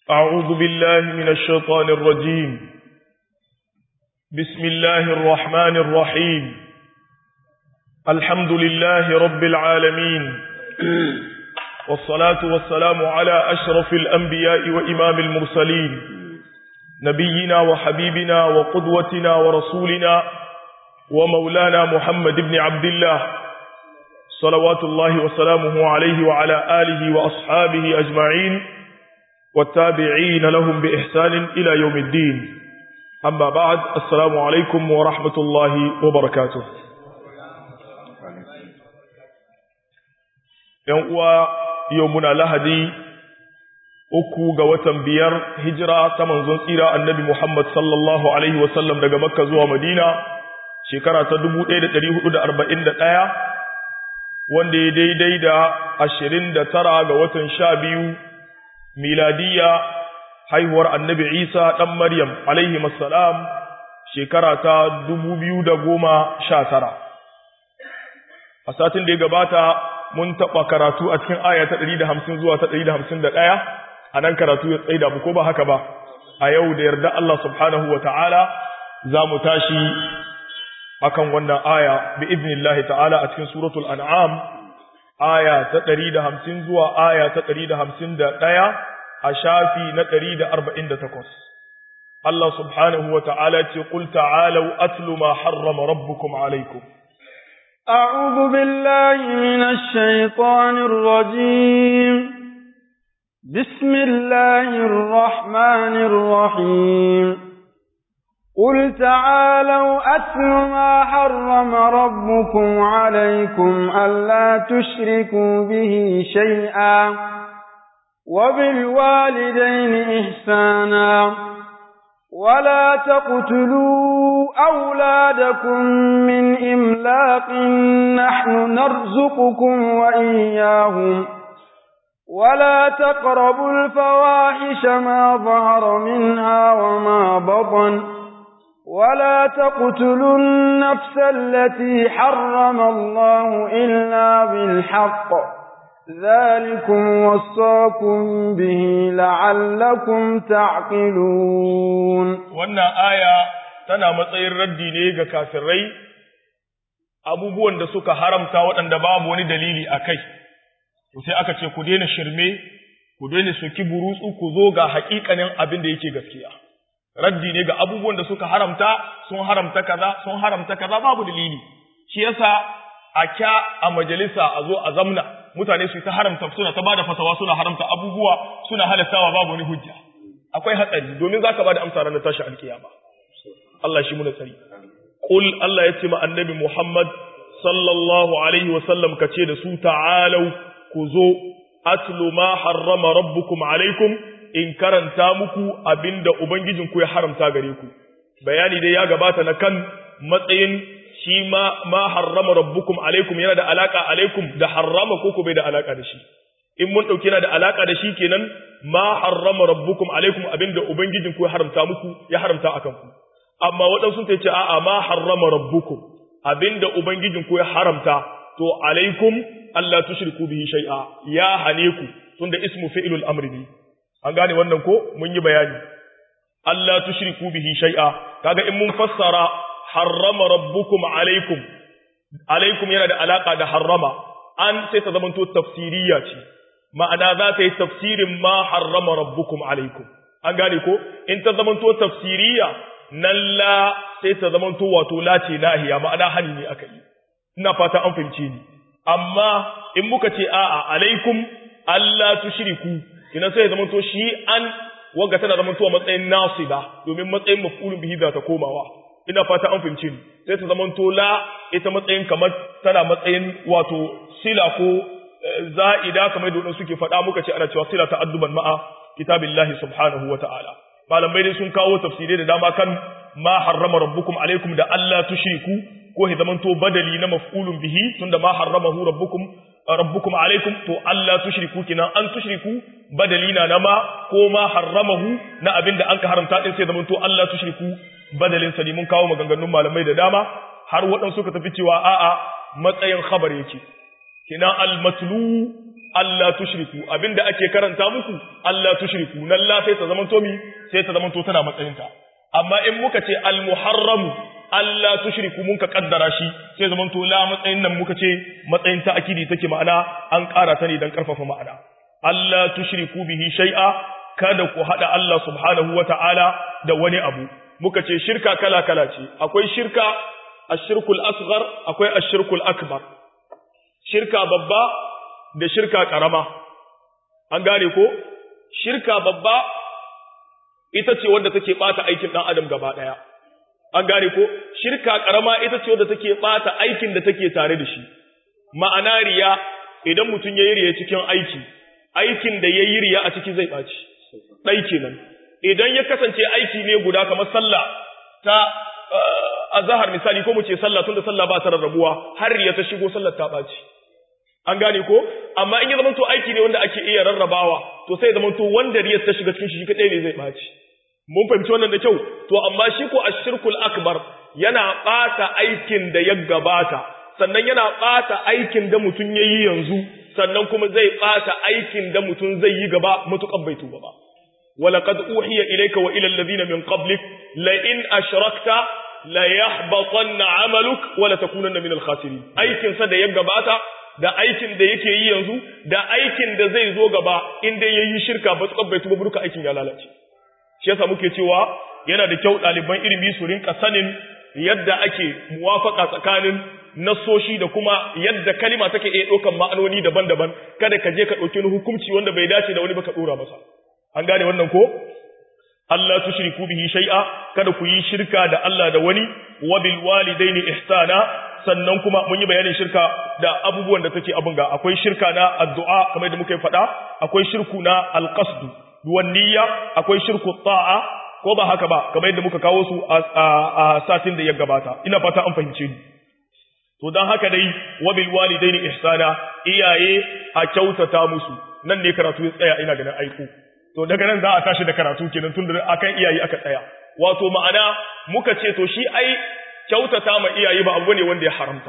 أعوذ بالله من الشيطان الرجيم بسم الله الرحمن الرحيم الحمد لله رب العالمين والصلاة والسلام على أشرف الأنبياء وإمام المرسلين نبينا وحبيبنا وقدوتنا ورسولنا ومولانا محمد بن عبد الله صلوات الله وسلامه عليه وعلى آله وأصحابه أجمعين والتابعين لهم بإحسان إلى يوم الدين أما بعد السلام عليكم ورحمة الله وبركاته يوم يومنا لهدي uku ga watan biyar hijira ta manzon tsira annabi Muhammad sallallahu alaihi wasallam daga Makka zuwa Madina shekara ta 1441 wanda ya daidai da 29 ga watan 12 miladiya haihuwar annabi Isa dan Maryam alaihi assalam shekara ta 2019 a satin da ya gabata mun taɓa karatu a cikin aya ta 150 zuwa ta 151 a nan karatu ya tsaida mu ko ba haka ba a yau da yarda Allah subhanahu wa ta'ala za mu tashi akan wannan aya bi iznillahi ta'ala a cikin suratul an'am aya ta 150 zuwa aya ta 151 a shafi na 148 Allah subhanahu wa ta'ala ce qul ta'alu atlu ma harrama rabbukum alaykum أعوذ بالله من الشيطان الرجيم بسم الله الرحمن الرحيم قل تعالوا أتل ما حرم ربكم عليكم ألا تشركوا به شيئا وبالوالدين إحسانا ولا تقتلوا أولادكم من إملاق نحن نرزقكم وإياهم ولا تقربوا الفواحش ما ظهر منها وما بطن ولا تقتلوا النفس التي حرم الله إلا بالحق ذلكم وصاكم به لعلكم تعقلون wannan aya tana matsayin raddi ne ga kafirai abubuwan da suka haramta waɗanda babu wani dalili a kai to sai aka ce ku daina shirme ku daina soki burutsu ku zo ga haƙiƙanin abin da yake gaskiya raddi ne ga abubuwan da suka haramta sun haramta kaza sun haramta kaza babu dalili shi yasa a kya a majalisa a zo a zamna mutane su ta haramta suna ta bada fatawa suna haramta abubuwa suna halattawa babu wani hujja akwai hatsari domin zaka bada amsa ranar tashi alkiyama Allah shi muna tsari qul Allah ya ce ma annabi Muhammad sallallahu alaihi wa sallam kace da su ta'alu ku zo atlu ma harrama rabbukum alaikum in karanta muku abinda ubangijinku ya haramta gare ku bayani dai ya gabata na kan matsayin shi ma ma harrama rabbukum alaikum yana da alaka alaikum da harrama ko bai da alaka da shi in mun dauki yana da alaka da shi kenan ma harrama rabbukum alaikum abinda ubangijinku ya haramta muku ya haramta akan ku amma waɗansu ta ce a'a ma harrama rabbukum abinda ubangijinku ya haramta to alaikum Allah tushriku bihi shay'a ya hane ku tunda ismu fi'lul amri ne an gane wannan ko mun yi bayani Allah tushriku bihi shay'a kaga in mun fassara harrama rabbukum alaikum alaikum yana da alaka da harrama an sai ta zamanto tafsiriya ce ma'ana za ta yi tafsirin ma harrama rabbukum alaikum an gane ko in ta zamanto tafsiriya nan la sai ta zamanto wato la ce nahiya ma'ana hani ne aka yi ina fata an fahimce ni amma in muka ce a'a alaikum Allah tushriku ina sai ya zamanto shi an wanga tana zamanto a matsayin nasiba domin matsayin maf'ulun bihi za ta komawa ina fata an fahimce ni sai ta zamanto la ita matsayin kamar tana matsayin wato sila ko za'ida kamar da suke faɗa muka ce ana cewa sila ta adduban ma'a kitabillahi subhanahu wa ta'ala malamai dai sun kawo tafsirai da dama kan ma harrama rabbukum alaikum da Allah tushriku ko ya zamanto badali na maf'ulun bihi tunda ma harramahu rabbukum rabbukum alaikum to Allah tushriku kinan an tushriku badali na nama ko ma harramahu na abinda an ka haramta din sai zamanto Allah tushriku badalin sa ne mun kawo maganganun malamai da dama har waɗansu suka tafi cewa a'a matsayin khabar yake kina al-matlu Allah tushriku abinda ake karanta muku Allah tushriku nan la sai ta zamanto mi sai ta zamanto tana matsayinta amma in muka ce al muharramu Allah tushriku mun ka kaddara shi sai zamanto la matsayin nan muka ce matsayin ta akidi take ma'ana an ƙara ta ne dan karfafa ma'ana Allah tushriku bihi shay'a kada ku hada Allah subhanahu wata'ala da wani abu muka ce shirka kala kala ce akwai shirka ashirkul asghar akwai ashirkul akbar shirka babba da shirka karama an gane ko shirka babba ita ce wadda take bata aikin dan adam gaba daya an gane ko shirka karama ita ce wadda take bata aikin da take tare da shi ma'ana riya idan mutum yayi riya cikin aiki aikin da yayi riya a ciki zai baci dai kenan idan ya kasance aiki ne guda kamar sallah ta azhar misali ko mu ce sallah tunda sallah ba ta rarrabuwa har riya ta shigo sallar ta baci an gane ko amma in ya zama to aiki ne wanda ake iya rarrabawa to sai zama to wanda riyar ta shiga cikin shi kadai ne zai baci mun fahimci wannan da kyau to amma shi ko ashirkul akbar yana bata aikin da ya gabata sannan yana bata aikin da mutum yayi yanzu sannan kuma zai bata aikin da mutum zai yi gaba mutukan bai tuba ba ولقد أوحي إليك وإلى الذين من قبلك لئن أشركت ليحبطن عملك ولا تكونن من الخاسرين أيكن سد يغباتا da aikin da yake yi yanzu da aikin da zai zo gaba inda yayi shirka ba tsakar bai tuba burka aikin ya lalace shi yasa muke cewa yana da kyau ɗaliban ilimi su rinka sanin yadda ake muwafaka tsakanin nasoshi da kuma yadda kalima take iya ɗaukan ma'anoni daban-daban kada ka je ka ɗauki wani hukunci wanda bai dace da wani ba ka ɗora masa an gane wannan ko Allah tushriku bihi shay'a kada ku yi shirka da Allah da wani wa bil walidaini ihsana sannan kuma mun yi bayanin shirka da abubuwan da take abun ga akwai shirka na addu'a kamar da muka yi faɗa akwai shirku na alqasd wan niyya akwai shirku ta'a ko ba haka ba kamar yadda muka kawo su a satin da ya gabata ina fata an fahimce ni to dan haka dai wa bil walidaini ihsana iyaye a kyautata musu nan ne karatu ya tsaya ina ganin aiko to daga nan za a tashi da karatu kenan tun da akan iyaye aka tsaya wato ma'ana muka ce to shi ai kyautata ma iyaye ba abu ne wanda ya haramta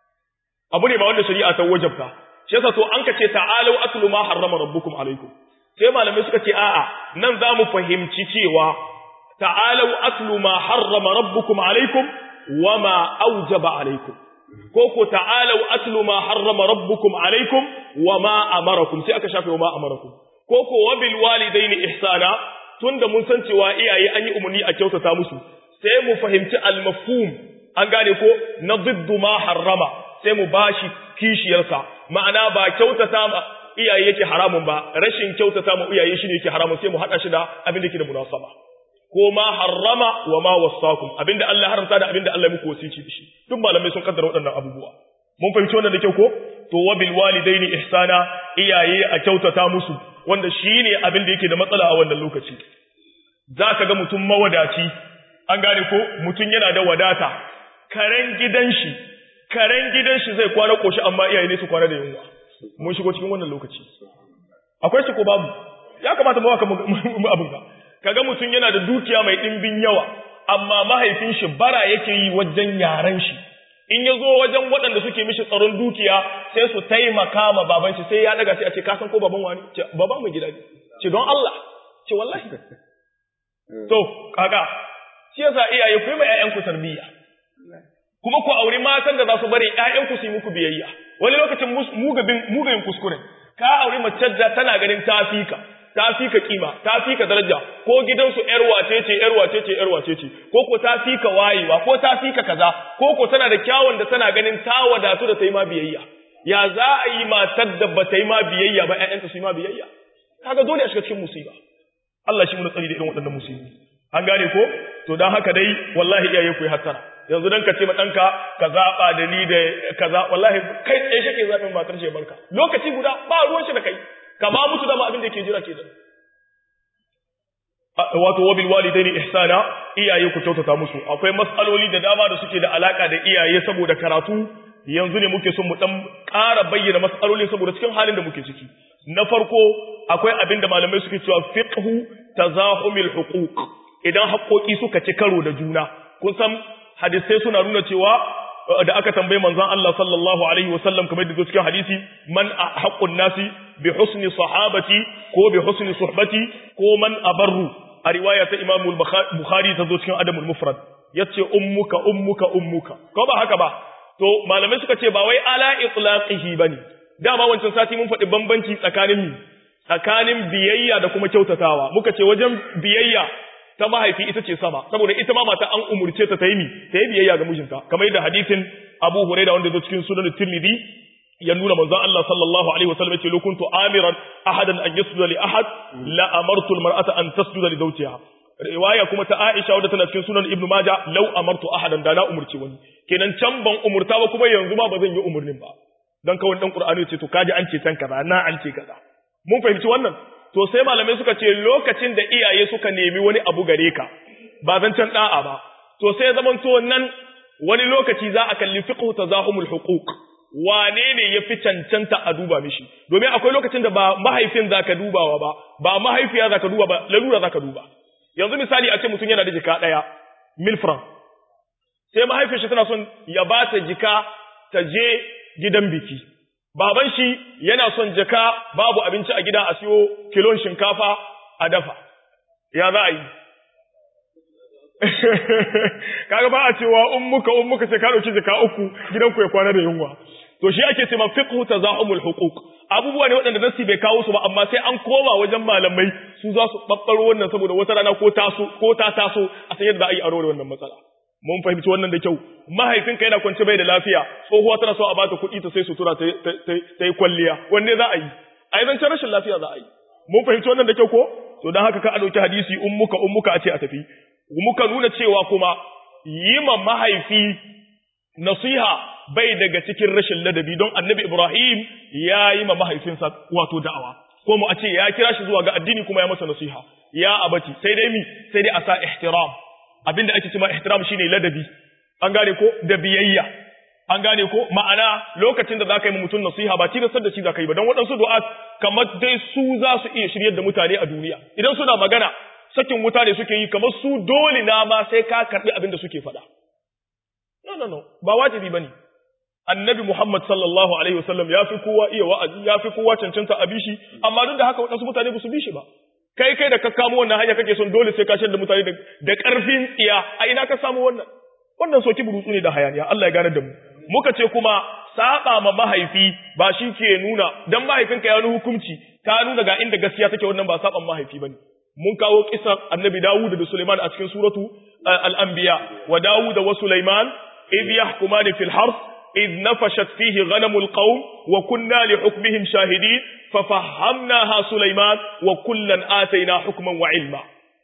abu ne ba wanda shari'a ta wajabta shi yasa to an ka ce ta'alu atlu ma harrama rabbukum alaikum sai malamai suka ce a'a nan za mu fahimci cewa ta'alu atlu ma harrama rabbukum alaikum wa ma aujaba alaikum ko ko ta'alu atlu ma harrama rabbukum alaikum wa ma amarakum sai aka shafe wa ma amarakum ko ko wabil walidaini ihsana tunda mun san cewa iyaye an yi umarni a kyautata musu sai mu fahimci al-mafhum an gane ko na ziddu ma harrama sai mu bashi kishiyarsa ma'ana ba kyautata ma iyaye yake haramun ba rashin kyautata ma iyaye shine yake haramun sai mu hada shi da abin da yake da munasaba ko ma harrama wa ma wasakum abinda Allah haramta da abinda Allah ya muku wasici da shi duk malamai sun kaddara waɗannan abubuwa mun fahimci wannan da kyau ko to wabil walidaini ihsana iyaye a kyautata musu wanda shine abin da yake da matsala a wannan lokaci zaka ga mutum mawadaci an gane ko mutum yana da wadata karen gidan shi karen gidan shi zai kwana koshi amma iyaye ne su kwana da yunwa mun shigo cikin wannan lokaci akwai shi ko babu ya kamata mu waka mu abin ka kaga mutum yana da dukiya mai dimbin yawa amma mahaifin shi bara yake yi wajen yaran shi in ya zo wajen waɗanda suke mishi tsaron dukiya sai su taimaka ma baban shi sai ya daga sai a ce ka san ko baban wani ce baban mai gida ne ce don Allah ce wallahi to kaga shi yasa iyaye ku yi ma ƴaƴanku tarbiyya kuma ku auri matan da za su bari ƴaƴanku su yi muku biyayya wani lokacin mugabin mugayin kuskure ka auri mace da tana ganin ta fika ta fika kima ta fika daraja ko gidansu ƴar wace ce ƴar wace ce ƴar wace ce ko ko ta fika wayewa ko ta fika kaza ko ko tana da kyawun da tana ganin ta wadatu da ta yi ma biyayya ya za a yi matar da ba ta yi ma biyayya ba ƴaƴanta su yi ma biyayya kaga dole a shiga cikin musiba Allah shi mu tsari da irin waɗannan musibi an gane ko to dan haka dai wallahi iyaye ku yi hattara yanzu dan ka ce ma danka ka zaba da ni da kaza wallahi kai tsaye shi ke zaɓin matar shi barka lokaci guda ba ruwan shi da kai ka ba mutu da ma abin da yake jira ke da wato wabil walidaini ihsana iyaye ku kyautata musu akwai mas'aloli da dama da suke da alaka da iyaye saboda karatu yanzu ne muke son mu dan ƙara bayyana mas'aloli saboda cikin halin da muke ciki na farko akwai abin da malamai suke cewa fiqhu tazahumil huquq idan haƙoƙi suka ci karo da juna kun san hadisai suna nuna cewa da aka tambaye manzon Allah sallallahu alaihi wasallam kamar da cikin hadisi man haqqun nasi bi husni sahabati ko bi husni suhbati ko man abarru a riwaya ta Imam Bukhari ta zo cikin Adamul Mufrad yace ummuka ummuka ummuka ko ba haka ba to malamai suka ce ba wai ala itlaqihi bane dama wancan sati mun faɗi bambanci tsakanin tsakanin biyayya da kuma kyautatawa muka ce wajen biyayya ta mahaifi ita ce sama saboda ita ma mata an umurce ta ta yi ta yi biyayya ga mijinta kamar yadda hadisin Abu Hurairah wanda zo cikin sunan Tirmidhi ya nuna manzon Allah sallallahu alaihi wasallam yace lokuntu amiran ahadan an yasjuda li ahad la amartu almar'ata an tasjuda li zawjiha riwaya kuma ta Aisha wadda tana cikin sunan Ibn Majah law amartu ahadan da na umurci wani kenan can ban umurta ba kuma yanzu ma ba zan yi umurnin ba dan kawai dan Qur'ani yace to kaji an ce can kaza na an ce kaza mun fahimci wannan to sai malamai suka ce lokacin da iyaye suka nemi wani abu gare ka ba zan can da'a ba to sai zaman to nan wani lokaci za a kalli fiqhu tazahumul huquq wane ne ya fi cancanta a duba mishi domin akwai lokacin da ba mahaifin zaka dubawa ba ba mahaifiya zaka duba ba lalura zaka duba yanzu misali a ce mutum yana da jika daya mil franc sai mahaifin shi tana son ya ba ta jika ta je gidan biki baban shi yana son jaka babu abinci a gida a siyo kilon shinkafa a dafa ya za a yi kaga ba a cewa ummuka ummuka sai ka dauki jaka uku gidanku ya kwana da yunwa to shi ake cewa fiqhu tazahumul huquq abubuwa ne waɗanda nasi bai kawo su ba amma sai an koma wajen malamai su za su babbaro wannan saboda wata rana ko taso ko ta taso a san yadda za a yi aro da wannan matsala mun fahimci wannan da kyau mahaifinka yana kwance bai da lafiya tsohuwa tana so a bata kuɗi ta sai sutura ta yi kwalliya wanne za a yi a yi zancen rashin lafiya za a yi mun fahimci wannan da kyau ko to don haka ka a ɗauki hadisi ummuka ummuka a ce a tafi muka nuna cewa kuma yi ma mahaifi nasiha bai daga cikin rashin ladabi don annabi Ibrahim ya yi ma mahaifinsa wato da'awa ko mu a ce ya kira shi zuwa ga addini kuma ya masa nasiha ya abati sai dai mi sai dai a sa ihtiram abinda ake cewa ihtiram shine ladabi an gane ko da biyayya an gane ko ma'ana lokacin da zaka yi mutum nasiha ba tilastar da shi zaka yi ba don waɗansu du'a kamar dai su za su iya shiryar da mutane a duniya idan suna magana sakin wuta ne suke yi kamar su dole na ma sai ka karbi abin da suke faɗa no no no ba wajibi bane annabi Muhammad sallallahu alaihi wasallam ya fi kowa iya wa'azi ya fi kowa cancanta a bishi amma duk da haka waɗansu mutane ba su bi shi ba kai kai da ka kamo wannan hanya kake son dole sai ka da mutane da ƙarfin tsiya a ina ka samu wannan wannan soki burutsu ne da hayaniya Allah ya gane da mu muka ce kuma saba ma mahaifi ba shi ke nuna dan mahaifinka ya nuna hukunci ka nuna ga inda gaskiya take wannan ba saban mahaifi bane mun kawo kisan annabi Dawud da Sulaiman a cikin suratu al-anbiya wa Dawud wa Sulaiman idh yahkumani fil harth idh nafashat fihi ghanamul qawm wa kunna li hukmihim shahidin fa fahamnaha Sulaiman wa kullan ataina hukman wa ilma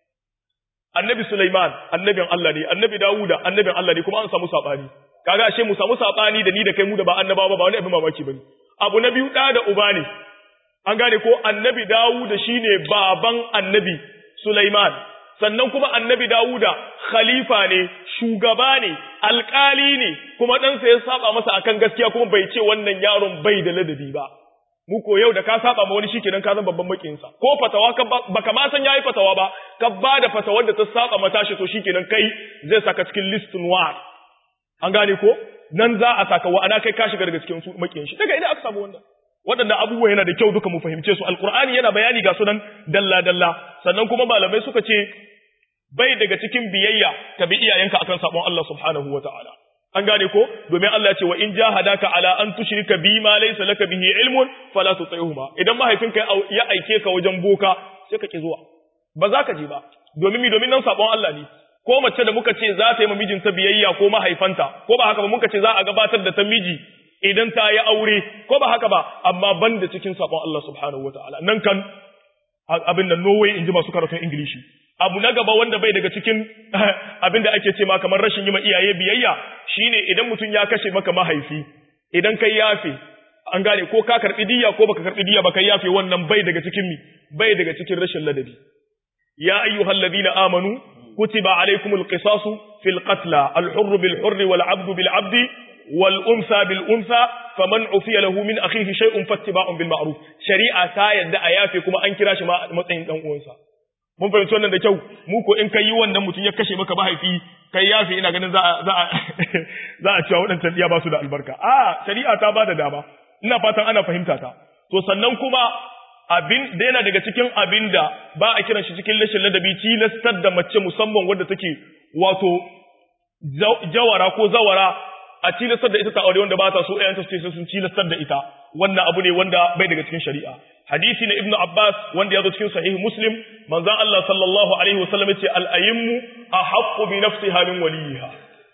annabi Sulaiman annabin Allah ne annabi Dawud annabin Allah ne kuma an samu sabani kaga ashe mu samu sabani da ni da kai mu da ba annabawa ba wani abin mamaki bane abu na biyu da da uba ne an gane ko annabi Dawuda shine baban annabi Sulaiman sannan kuma annabi Dawuda khalifa ne shugaba ne alkali ne kuma ɗansa ya saba masa akan gaskiya kuma bai ce wannan yaron bai da ladabi ba mu ko yau da ka saba ma wani shikenan ka zan babban makiyinsa ko fatawa ka baka ma san yayi fatawa ba ka ba da fatawar da ta saba mata shi to shikenan kai zai saka cikin list noir an gane ko nan za a saka wa ana kai ka shiga daga cikin su makiyin shi daga ina aka samu wannan waɗanda abubuwa yana da kyau duka mu fahimce su alkur'ani yana bayani ga sunan dalla dalla sannan kuma malamai suka ce bai daga cikin biyayya ka bi iyayenka akan sabon Allah subhanahu wataala an gane ko domin Allah ya ce wa in jahadaka ala an tushrika bi ma laysa laka bihi ilmun fala tuti'huma idan mahaifinka ya aike ka wajen boka sai ka ki zuwa ba za ka je ba domin mi domin nan sabon Allah ne ko mace da muka ce za ta yi mijinta biyayya ko mahaifanta ko ba haka ba muka ce za a gabatar da ta miji idan ta yi aure ko ba haka ba amma ban da cikin sabon Allah subhanahu wa ta'ala nan kan abin da Norway in ji masu karatun Ingilishi abu na gaba wanda bai daga cikin abin da ake ce ma kamar rashin yi ma iyaye biyayya shine idan mutum ya kashe maka mahaifi idan kai yafe an gane ko ka karbi diya ko baka karbi diya baka yafe wannan bai daga cikin mi bai daga cikin rashin ladabi ya ayyuhallazina amanu kutiba alaykumul qisasu fil qatla al hurr bil hurr wal abdu bil abdi والأنثى بالأنثى فمن عفي له من أخيه شيء فاتباع بالمعروف شريعة تا يدعى يافي كما أنكراش ما متين دان uwansa mun fahimci wannan da kyau mu ko in kai yi wannan mutum ya kashe maka mahaifi kai yafi ina ganin za a za a za a cewa waɗancan iya ba su da albarka a shari'a ta ba da dama ina fatan ana fahimta ta to sannan kuma abin da yana daga cikin abin da ba a kiran shi cikin rashin ladabi tilastar da mace musamman wadda take wato jawara ko zawara a tilastar da ita ta aure wanda ba ta so ƴaƴanta su ce sun tilastar da ita wannan abu ne wanda bai daga cikin shari'a hadisi na ibnu abbas wanda ya zo cikin sahih muslim manzon Allah sallallahu alaihi wasallam yace al ayyimu ahaqqu bi nafsiha min waliha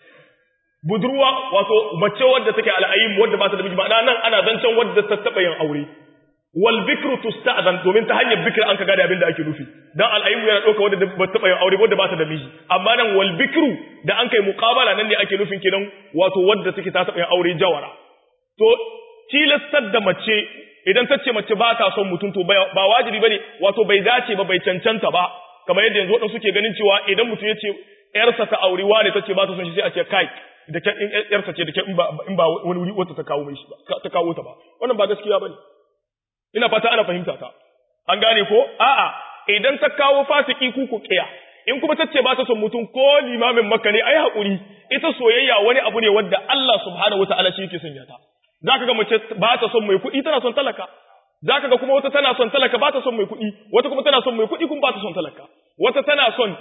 budurwa wato mace wadda take al ayyim wadda ba ta da miji ma'ana nan ana zancen wadda ta taba yin aure wal bikru tusta'zan domin ta hanyar bikr an ka gane abin da ake nufi dan al ayyim yana dauka wadda ba taba yin aure wadda ba ta da miji amma nan wal bikru da an kai muqabala nan ne ake nufin kenan wato wadda take ta taba yin aure jawara to tilastar da mace idan ta ce mace ba ta son mutum to ba wajibi bane wato bai dace ba bai cancanta ba kamar yadda yanzu wadansu suke ganin cewa idan mutum ya ce yarsa ta aure wane ta ce ba ta son shi sai a ce kai da kyan in yarsa ce da kyan in ba in ba wani wuri wata ta kawo mai shi ba ta kawo ta ba wannan ba gaskiya bane ina fata ana fahimta ta an gane ko a'a idan ta kawo fasiki ku ku kiya in kuma ta ce ba ta son mutum ko limamin makka ne ai hakuri ita soyayya wani abu ne wanda Allah subhanahu wataala shi yake sanya ta zaka ga mace ba ta son mai kuɗi tana son talaka zaka ga kuma wata tana son talaka ba ta son mai kuɗi wata kuma tana son mai kuɗi kuma ba ta son talaka wata tana son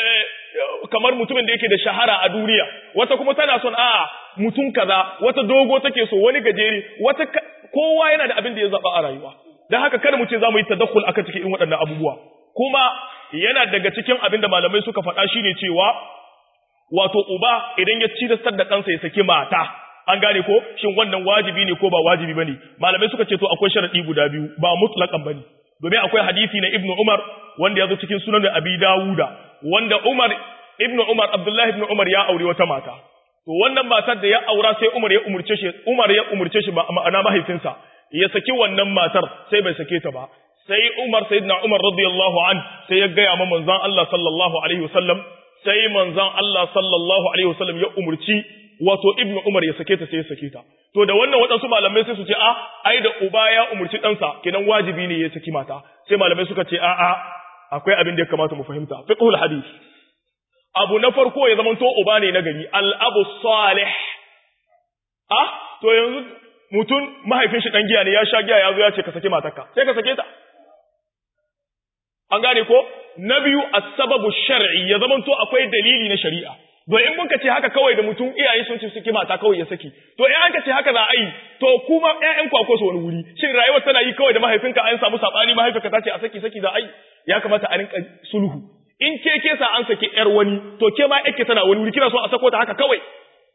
kamar mutumin da yake da shahara a duniya wata kuma tana son a'a mutum kaza wata dogo take so wani gajere wata kowa yana da abin da ya zaba a rayuwa dan haka kada mu ce za mu yi tadakkul akan cikin irin waɗannan abubuwa kuma yana daga cikin abin da malamai suka faɗa shine cewa wato uba idan ya ci da ɗansa ya saki mata an gane ko shin wannan wajibi ne ko ba wajibi bane malamai suka ce to akwai sharadi guda biyu ba mutlaqan bane domin akwai hadisi na ibnu umar wanda ya zo cikin sunan abi dawuda wanda umar ibnu umar abdullahi ibnu umar ya aure wata mata to wannan matar da ya aura sai umar ya umurce shi umar ya umurce shi ma'ana mahaifinsa ya saki wannan matar sai bai sake ta ba sai umar sayyidina umar radiyallahu an sai ya gaya ma manzon Allah sallallahu alaihi wasallam sai manzon Allah sallallahu alaihi wasallam ya umurci wato ibnu umar ya sake ta sai ya sake ta to da wannan waɗansu malamai sai su ce a ai da uba ya umurci ɗansa kenan wajibi ne ya saki mata sai malamai suka ce a a akwai abin da ya kamata mu fahimta fiqhul hadith abu na farko ya zama to uba ne na gari al abu salih ah to yanzu mutum mahaifin shi dan giya ne ya sha giya ya zo ya ce ka sake matarka sai ka sake ta an gane ko na biyu as-sababu shar'i ya zama to akwai dalili na shari'a don in mun ka ce haka kawai da mutum iyaye sun ce suke mata kawai ya saki to in an ka ce haka za a yi to kuma ƴaƴan ku akwai su wani wuri shin rayuwar tana yi kawai da mahaifinka an samu sabani mahaifinka ta ce a saki saki za a yi ya kamata a rinka sulhu in ke ke sa an saki ƴar wani to ke ma ƴarke tana wani wuri kina so a sako ta haka kawai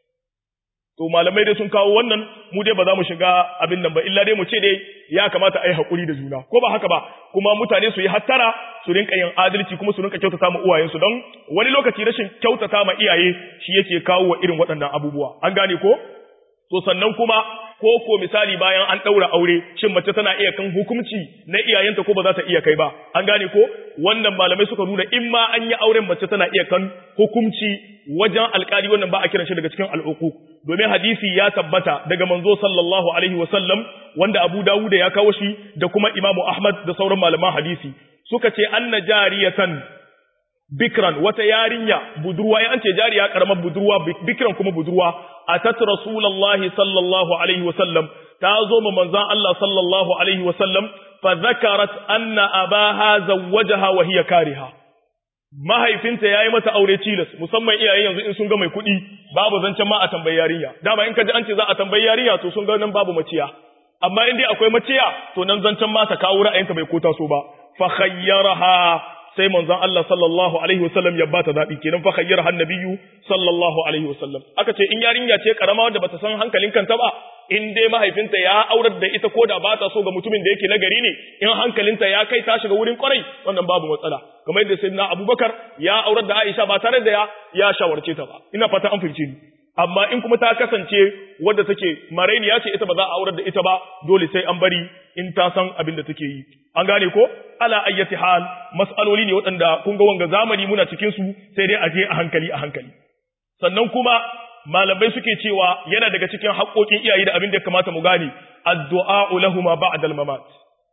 to malamai dai sun kawo wannan mu dai ba za mu shiga abin nan ba illa dai mu ce dai ya kamata a yi haƙuri da juna ko ba haka ba kuma mutane su yi hattara su rinka yin adalci kuma su rinka kyautata ma uwayensu don wani lokaci rashin kyautata ma iyaye shi yake kawo wa irin waɗannan abubuwa an gane ko to sannan kuma ko ko misali bayan an ɗaura aure shin mace tana iya kan hukunci na iyayenta ko ba za ta iya kai ba an gane ko wannan malamai suka nuna in ma an yi auren mace tana iya kan hukunci wajen alkali wannan ba a kiran shi daga cikin al'uku domin hadisi ya tabbata daga manzo sallallahu alaihi wa sallam wanda Abu Dawud ya kawo shi da kuma Imam Ahmad da sauran malaman hadisi suka ce anna jariyatan bikran wata yarinya budurwa ya an ce jariya karamar budurwa bikran kuma budurwa atat rasulullahi sallallahu alaihi wa sallam ta zo ma manzon Allah sallallahu alaihi wa sallam fa zakarat anna abaha zawwajaha wa hiya kariha mahaifinta yayi mata aure tilas musamman iyaye yanzu in sun ga mai kuɗi babu zancen ma a tambayi yarinya dama in ka ji an ce za a tambayi yarinya to sun ga nan babu maciya amma in dai akwai maciya to nan zancen ma ta kawo ra'ayinta bai kota so ba fa khayyaraha sai manzon Allah sallallahu alaihi wasallam ya bata zabi kenan fa khayyaraha annabiyyu sallallahu alaihi wasallam aka ce in yarinya ce karama wanda bata san hankalin kanta ba in dai mahaifinta ya aurar da ita ko da ba ta so ga mutumin da yake nagari ne in hankalinta ya kai ta shiga wurin kwarai wannan babu matsala kamar yadda sayyidina Abubakar ya aurar da Aisha ba tare da ya ya shawarce ta ba ina fata an fahimce ni amma in kuma ta kasance wadda take marainiya ce ita ba za a aurar da ita ba dole sai an bari in ta san abin da take yi an gane ko ala ayyati hal mas'aloli ne waɗanda kun ga wanga zamani muna cikin su sai dai a je a hankali a hankali sannan kuma malamai suke cewa yana daga cikin haƙoƙin iyaye da abin da ya kamata mu gane addu'a lahuma ba'da al-mamat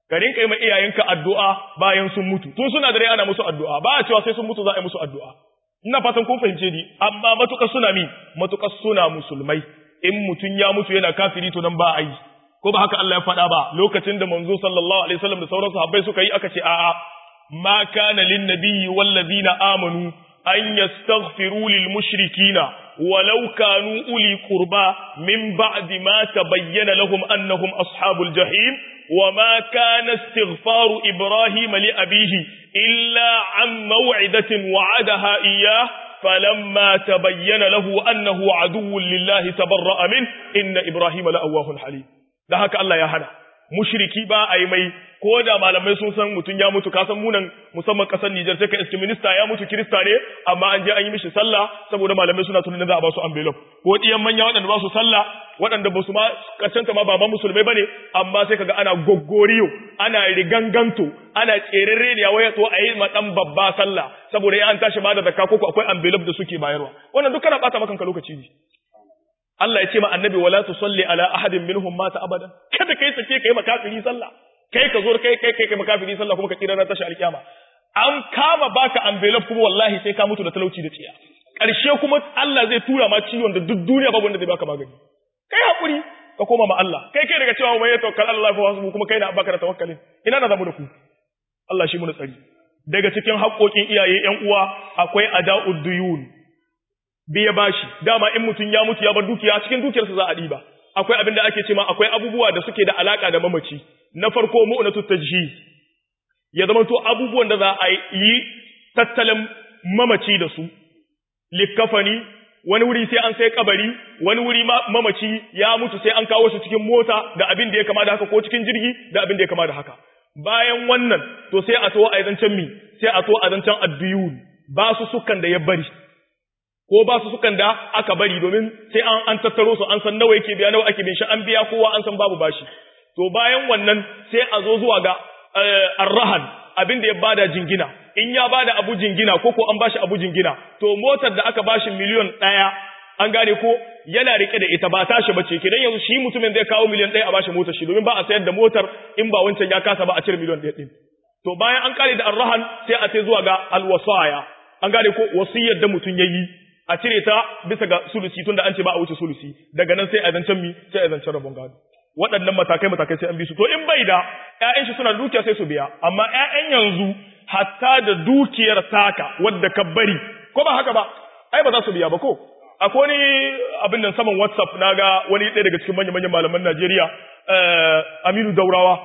ka rinka yi ma iyayenka addu'a bayan sun mutu tun suna da rai ana musu addu'a ba a cewa sai sun mutu za a yi musu addu'a ina fatan kun fahimce ni amma matukar suna mi matukar suna musulmai in mutum ya mutu yana kafiri to nan ba a yi ko ba haka Allah ya faɗa ba lokacin da manzo sallallahu alaihi wasallam da sauran sahabbai suka yi aka ce a'a ma kana lin nabiyyi wal ladina amanu an yastaghfiru lil mushrikina walau kanu uli qurba min ba'di ma tabayyana lahum annahum ashabul jahim وما كان استغفار إبراهيم لأبيه إلا عن موعدة وعدها إياه فلما تبين له أنه عدو لله تبرأ منه إن إبراهيم لأواه حليم ده هكا الله يا هنا mushriki ba a yi mai ko da malamai sun san mutum ya mutu kasan munan musamman kasar Nijar sai ka iske minista ya mutu kirista ne amma an je an yi mishi sallah saboda malamai suna tunanin za a ba su envelope ko diyan manya waɗanda ba su sallah waɗanda ba su ma kacanta ma ba ma musulmai bane amma sai kaga ana goggoriyo ana riganganto ana tserere ne waya to a yi ma dan babba sallah saboda ya an tashi ba da zakka ko akwai envelope da suke bayarwa wannan duk kana bata maka lokaci ne Allah ya ce ma annabi wala tusalli ala ahadin minhum mata abadan kada kai sake kai makafiri sallah kai ka zo kai kai kai makafiri sallah kuma ka tsira na tashi alkiyama an kama baka envelope kuma wallahi sai ka mutu da talauci da tsiya karshe kuma Allah zai tura ma ciwon da duk duniya babu wanda zai baka magani kai hakuri ka koma ma Allah kai kai daga cewa mai tawakkal Allah fa wasu kuma kai na baka da tawakkalin ina na zamu da ku Allah shi mu tsari daga cikin haƙoƙin iyaye ƴan uwa akwai ada'ud duyun biya bashi dama in mutum ya mutu ya bar dukiya cikin dukiyarsa za a diba akwai abin da ake cewa akwai abubuwa da suke da alaka da mamaci na farko mu'natu tajhiz ya zama to abubuwan da za a yi tattalin mamaci da su likafani wani wuri sai an sai kabari wani wuri mamaci ya mutu sai an kawo shi cikin mota da abin da ya kama da haka ko cikin jirgi da abin da ya kama da haka bayan wannan to sai a to a zancen mi sai a to a zancen addiyun ba su sukan da ya bari ko ba su sukan da aka bari domin sai an an tattaro su an san nawa yake biya nawa ake bin shi an biya kowa an san babu bashi to bayan wannan sai a zo zuwa ga arrahan abin da ya bada jingina in ya bada abu jingina ko ko an bashi abu jingina to motar da aka bashi miliyon ɗaya an gane ko yana rike da ita ba tashi bace kidan yanzu shi mutumin zai kawo miliyon ɗaya a bashi motar shi domin ba a sayar da motar in ba wancan ya kasa ba a cire miliyon ɗaya ɗin to bayan an kare da arrahan sai a sai zuwa ga alwasaya an gane ko wasiyar da mutum yayi a cire ta bisa ga sulusi tunda an ce ba a wuce sulusi daga nan sai a zancen mi sai a zancen rabon gado waɗannan matakai matakai sai an bi su to in bai da ƴaƴan shi suna da dukiya sai su biya amma ƴaƴan yanzu hatta da dukiyar taka wadda ka bari ko ba haka ba ai ba za su biya ba ko akwai wani abin nan saman WhatsApp naga wani ɗaya daga cikin manyan manyan malaman Najeriya Aminu Daurawa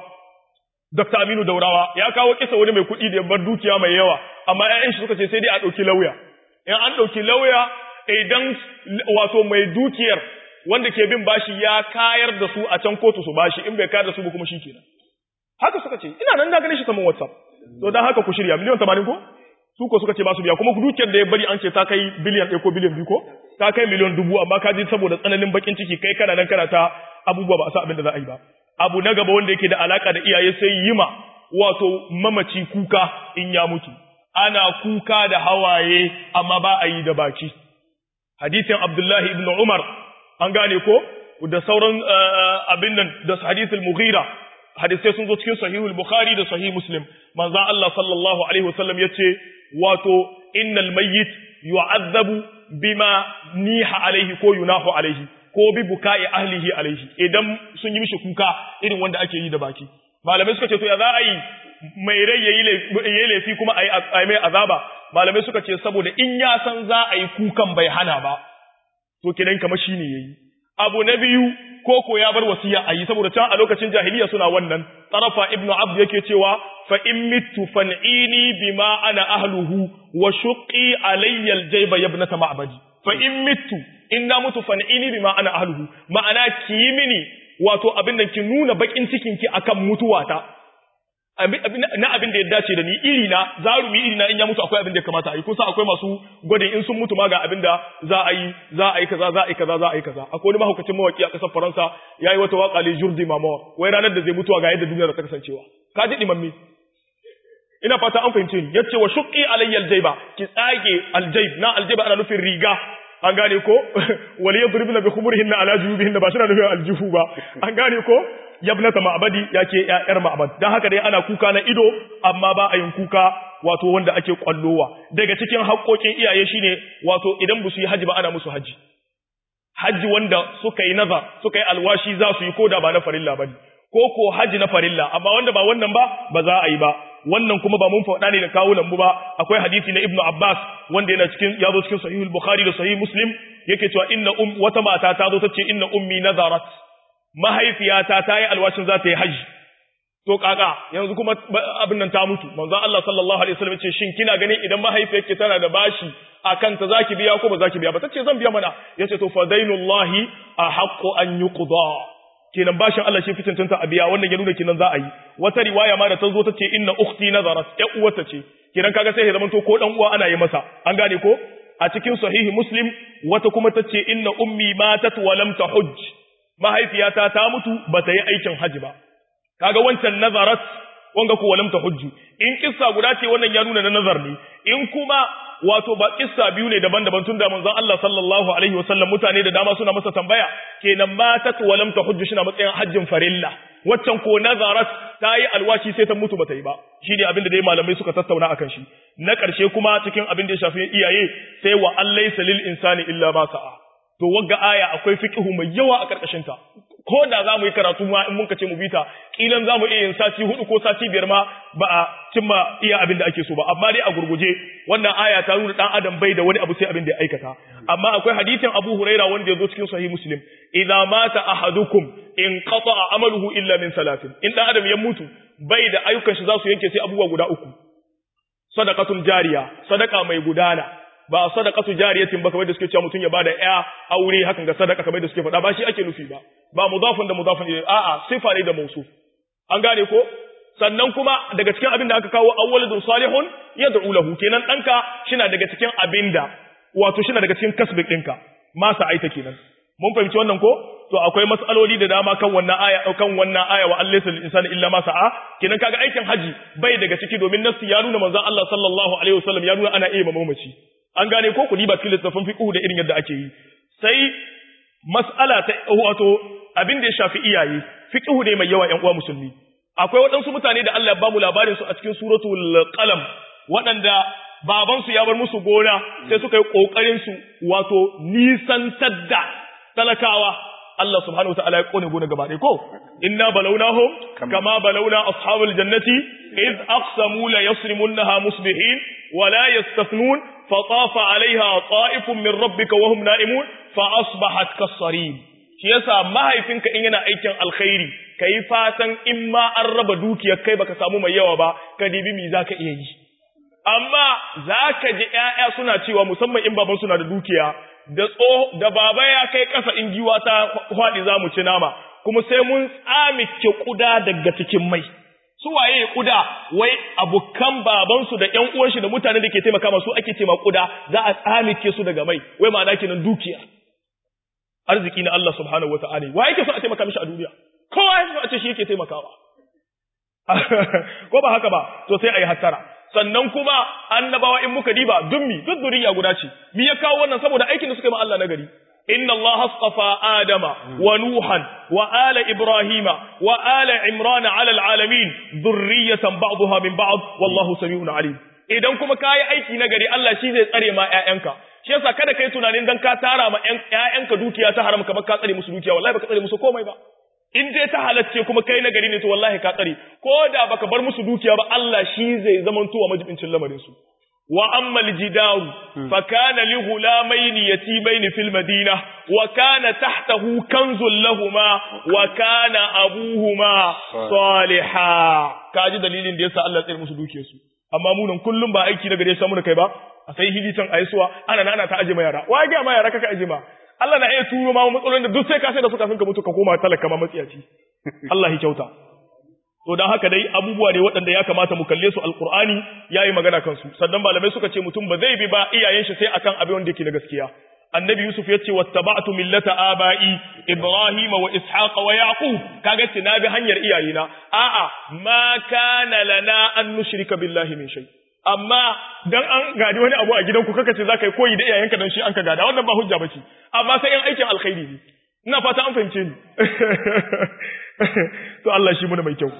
Dr. Aminu Daurawa ya kawo kisa wani mai kuɗi da ya bar dukiya mai yawa amma ƴaƴan shi suka ce sai dai a ɗauki lauya in an ɗauki lauya idan wato mai dukiyar wanda ke bin bashi ya kayar da su a can kotu su bashi in bai kayar da su ba kuma shi kenan haka suka ce ina nan na gane shi saman whatsapp to dan haka ku shirya miliyan 80 ko su ko suka ce ba su biya kuma dukiyar da ya bari an ce ta kai biliyan 1 ko biliyan 2 ko ta kai miliyan dubu amma ka ji saboda tsananin bakin ciki kai kana nan kana ta abubuwa ba a sa abin da za a yi ba abu na gaba wanda yake da alaka da iyaye sai yima wato mamaci kuka in ya mutu ana kuka da hawaye amma ba a yi da baki hadisin Abdullahi ibn Umar an gane ko da sauran abin nan da hadisul Mughira hadisai sun zo cikin sahihul Bukhari da sahih Muslim manzon Allah sallallahu alaihi wasallam yace wato innal mayyit yu'azzabu bima niha alaihi ko yunahu alaihi ko bi bukai ahlihi alaihi idan sun yi mishi kuka irin wanda ake yi da baki malamai suka ce to ya za a yi mai rai yayi laifi kuma a yi mai azaba malamai suka ce saboda in ya san za a yi kukan bai hana ba to kidan kamar shi ne yayi abu na biyu ko ko ya bar wasiya a yi saboda can a lokacin jahiliya suna wannan tarafa ibnu abd yake cewa fa in mittu fan'ini bima ana ahluhu wa shuqqi alayya aljayba yabnata ma'badi fa in mittu in na mutu fan'ini bima ana ahluhu ma'ana ki yi mini wato abin da ki nuna bakin cikin ki akan mutuwata na abin da ya dace da ni iri na zarumi iri na in ya mutu akwai abin da ya kamata a yi kusa akwai masu gwadin in sun mutu ma ga abin da za a yi za a yi kaza za a yi kaza za a yi kaza akwai wani mahaukacin mawaki a kasar faransa ya yi wata waka le jour de mama wai ranar da zai mutuwa ga yadda duniya ta kasancewa ka ji dimammi ina fata an fahimce ni yace wa shuqqi alayya aljayba ki tsage aljayb na aljayba ana nufin riga an gane ko wal yadribna bi khumurihinna ala jubihinna ba shina nufin aljihu ba an gane ko yabnata ma'badi yake yar ma'bad dan haka dai ana kuka na ido amma ba a yin kuka wato wanda ake kwallowa daga cikin haƙoƙin iyaye shine wato idan ba su yi haji ba ana musu haji haji wanda suka yi nazar suka yi alwashi za su yi koda ba na farilla bane ko ko haji na farilla amma wanda ba wannan ba ba za a yi ba wannan kuma ba mun faɗa ne da kawunan mu ba akwai hadisi na Ibn Abbas wanda yana cikin ya zo cikin Sahih al-Bukhari da Sahih Muslim yake cewa inna um wata mata ta zo ta ce inna ummi nazarat mahaifiyata ta yi alwashin za ta yi haji to kaka yanzu kuma abin nan ta mutu manzo Allah sallallahu alaihi wasallam ce shin kina ganin idan mahaifiyarki tana da bashi akan ta zaki biya ko ba zaki biya ba tace zan biya mana yace to fadainullahi ahaqqu an yuqda kenan bashin Allah shi fitin tanta a biya wannan ya nuna kenan za a yi wata riwaya ma da ta zo ta ce inna ukhti nazarat ya uwata ce kenan kaga sai ya zama to ko dan uwa ana yi masa an gane ko a cikin sahihi muslim wata kuma ta ce inna ummi matat wa lam tahujj mahaifiyata ta mutu bata yi aikin haji ba kaga wancan nazarat wanga ko walam tahujju in kissa guda ce wannan ya nuna na nazar ne in kuma wato ba kissa biyu ne daban-daban tun da manzon Allah sallallahu alaihi wasallam mutane da dama suna masa tambaya kenan matat walam tahujju shi na matsayin hajjin farilla waccan ko nazarat ta yi alwashi sai ta mutu bata yi ba shine abin da dai malamai suka tattauna akan shi na ƙarshe kuma cikin abin da ya shafi iyaye sai wa allaysa lil insani illa ma sa'a to wagga aya akwai fiqhu mai yawa a karkashin ta ko da za mu yi karatu ma in muka ce mu bita kilan za mu iya yin sati hudu ko sati biyar ma ba a cimma iya abin da ake so ba amma dai a gurguje wannan aya ta nuna dan adam bai da wani abu sai abin da ya aikata amma akwai hadisin Abu Huraira wanda ya zo cikin sahih Muslim idza mata ahadukum in qata'a amaluhu illa min salatin in dan adam ya mutu bai da ayyukan shi za su yanke sai abubuwa guda uku sadaqatun jariya sadaka mai gudana ba sadaqatu jariyatin ba kamar da suke cewa mutum ya bada ya aure hakan ga sadaka kamar da suke faɗa ba shi ake nufi ba ba mudafun da mudafun ne a'a sifa ne da mausu an gane ko sannan kuma daga cikin abin da aka kawo awwalun salihun yad'u lahu kenan danka shina daga cikin abinda wato shina daga cikin kasbik ɗinka masa aita kenan mun fahimci wannan ko to akwai mas'aloli da dama kan wannan aya kan wannan aya wa allaysa lil insani illa ma sa'a kenan kaga aikin haji bai daga ciki domin nasu ya nuna manzon Allah sallallahu alaihi wasallam ya nuna ana iya mamaci an gane ko ku diba cikin littafin fiqh da irin yadda ake yi sai mas'ala ta wato abin da ya shafi iyaye fiqh ne mai yawa ƴan uwa musulmi akwai waɗansu mutane da Allah ya bamu labarin su a cikin suratul qalam waɗanda baban su ya bar musu gona sai suka yi kokarin su wato nisantar da talakawa Allah subhanahu wataala ya kone gona gaba ɗaya ko inna balawnahum kama balawna ashabul jannati iz aqsamu la yasrimunha musbihin wa la yastathnun فطاف عليها طائف من ربك وهم نائمون فأصبحت كالصريم shi yasa mahaifinka in yana aikin alkhairi kai fatan in ma an raba dukiyar kai baka samu mai yawa ba ka dibi mi zaka iya yi amma zaka ji ƴaƴa suna cewa musamman in baban suna da dukiya da tso da baba ya kai kasa in giwa ta faɗi zamu ci nama kuma sai mun tsamike kuda daga cikin mai su waye kuda wai abukan babansu da ƴan uwanshi da mutane da ke taimaka masu ake ce kuda za a tsamike su daga mai wai ma'ana kenan dukiya arziki na Allah subhanahu wata'ala wa yake so a taimaka mishi a duniya kowa yake so a ce shi yake taimakawa ko ba haka ba to sai ayi hattara sannan kuma annabawa in muka diba dummi duk duriya guda ce mi ya kawo wannan saboda aikin da suka yi ma Allah nagari إن الله اصطفى آدم ونوحا وآل إبراهيم وآل عمران على العالمين ذرية بعضها من بعض والله سميع عليم idan kuma kayi aiki na gari Allah shi zai tsare ma ƴaƴanka shi yasa kada kai tunanin dan ka tara ma ƴaƴanka dukiya ta haram kamar ka tsare musu dukiya wallahi baka tsare musu komai ba in dai ta halacce kuma kai na gari ne to wallahi ka tsare ko da baka bar musu dukiya ba Allah shi zai zamanto wa majibincin lamarin su وأما الجدار فكان لغلامين يتيمين في المدينة وكان تحته كنز لهما وكان أبوهما صالحا kaji dalilin da yasa Allah ya tsare musu dukiyarsu amma mu nan kullum ba aiki daga da ya samu da kai ba a sai hilitan aisuwa ana ana ta aje ma yara wa ga ma yara kaka aje ma Allah na iya turo ma matsalolin da duk sai ka sai da su kafin ka mutu ka koma talaka ma matsiyaci Allah ya kyauta to dan haka dai abubuwa ne waɗanda ya kamata mu kalle su alqur'ani yayi magana kansu sannan malamai suka ce mutum ba zai bi ba iyayen shi sai akan abin wanda yake na gaskiya annabi yusuf ya ce wattaba'tu millata aba'i ibrahima wa ishaqa wa yaqub kaga ce na bi hanyar iyayena a'a ma kana lana an nushrika billahi min shay amma dan an gadi wani abu a gidanku kaka ce zaka yi koyi da iyayenka dan shi an ka gada wannan ba hujja bace amma sai yan aikin alkhairi ne ina fata an fahimce ni to Allah shi muna mai kyau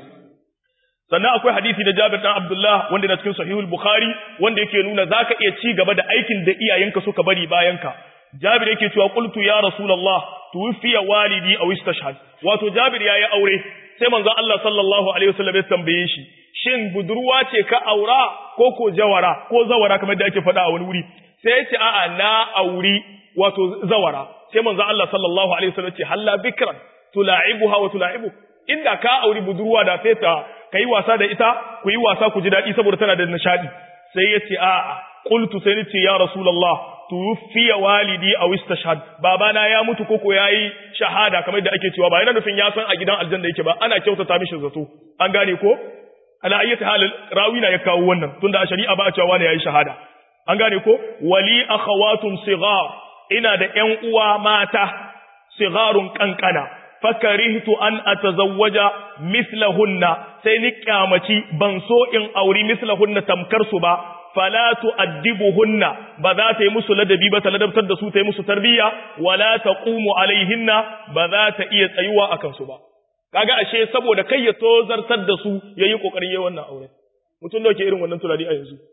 sannan akwai hadisi da Jabir dan Abdullah wanda na cikin Sahihul Bukhari wanda yake nuna zaka iya ci gaba da aikin da iyayenka suka bari bayanka Jabir yake cewa qultu ya Rasulullah tuwfiya walidi aw istashhad wato Jabir yayi aure sai manzon Allah sallallahu alaihi wasallam ya tambaye shi shin budurwa ce ka aura ko ko jawara ko zawara kamar da ake faɗa a wani wuri sai ya ce a'a na auri wato zawara sai manzon Allah sallallahu alaihi wasallam ce halla bikran tula'ibuha wa tula'ibu inda ka auri budurwa da sai ta kai wasa da ita ku yi wasa ku ji daɗi saboda tana da nishadi sai ya ce a'a qultu sai ni ce ya rasulullah tuwfiya walidi aw istashhad babana ya mutu koko yayi shahada kamar da ake cewa ba yana nufin ya san a gidan aljanna yake ba ana kyautata mishi zato an gane ko ala ayyati hal rawina ya kawo wannan tunda a shari'a ba a cewa wani yayi shahada an gane ko wali akhawatun sighar ina da ƴan uwa mata sigharun kankana fakarihtu an atazawwaja mislahunna sai ni kyamaci ban so in auri mislahunna tamkar su ba fala tu'addibuhunna ba za ta yi musu ladabi ba ta ladabtar da su ta yi musu tarbiyya wala taqumu alaihinna ba za ta iya tsayuwa akan su ba kaga ashe saboda kai ya tozartar da su yayi kokarin yayin wannan aure mutum da ke irin wannan tunani a yanzu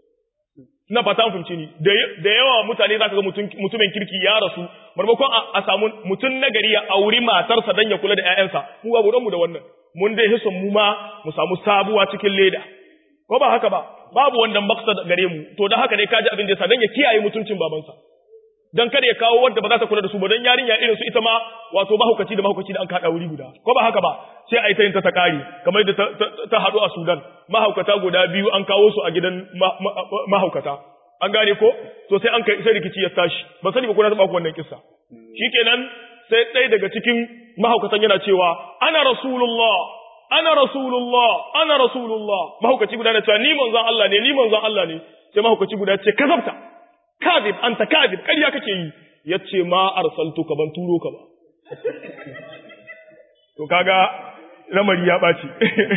ina fata an fahimci ni da yawa mutane zaka ga mutumin kirki ya rasu marmakon a samu mutum nagari ya auri matarsa dan ya kula da ƴaƴansa mu ba mu da wannan mun dai hison mu ma mu samu sabuwa cikin leda ko ba haka ba babu wannan maksad gare mu to dan haka ne kaji abin da yasa dan ya kiyaye mutuncin babansa dan kada ya kawo wanda ba za ta kula da su ba dan yarinya irin su ita ma wato mahaukaci da mahaukaci da an kada wuri guda ko ba haka ba sai a yi ta yin ta ta kare kamar da ta haɗu a Sudan mahaukata guda biyu an kawo su a gidan mahaukata an gane ko to sai an kai sai rikici ya tashi ba sani ba ko na taba ku wannan kissa shikenan sai ɗaya daga cikin mahaukatan yana cewa ana rasulullah ana rasulullah ana rasulullah mahaukaci guda na cewa ni manzon Allah ne ni manzon Allah ne sai mahaukaci guda ce kazabta kadib anta kadib ƙarya kake yi yace ma arsaltuka ban turo ka ba to kaga lamari ya ɓaci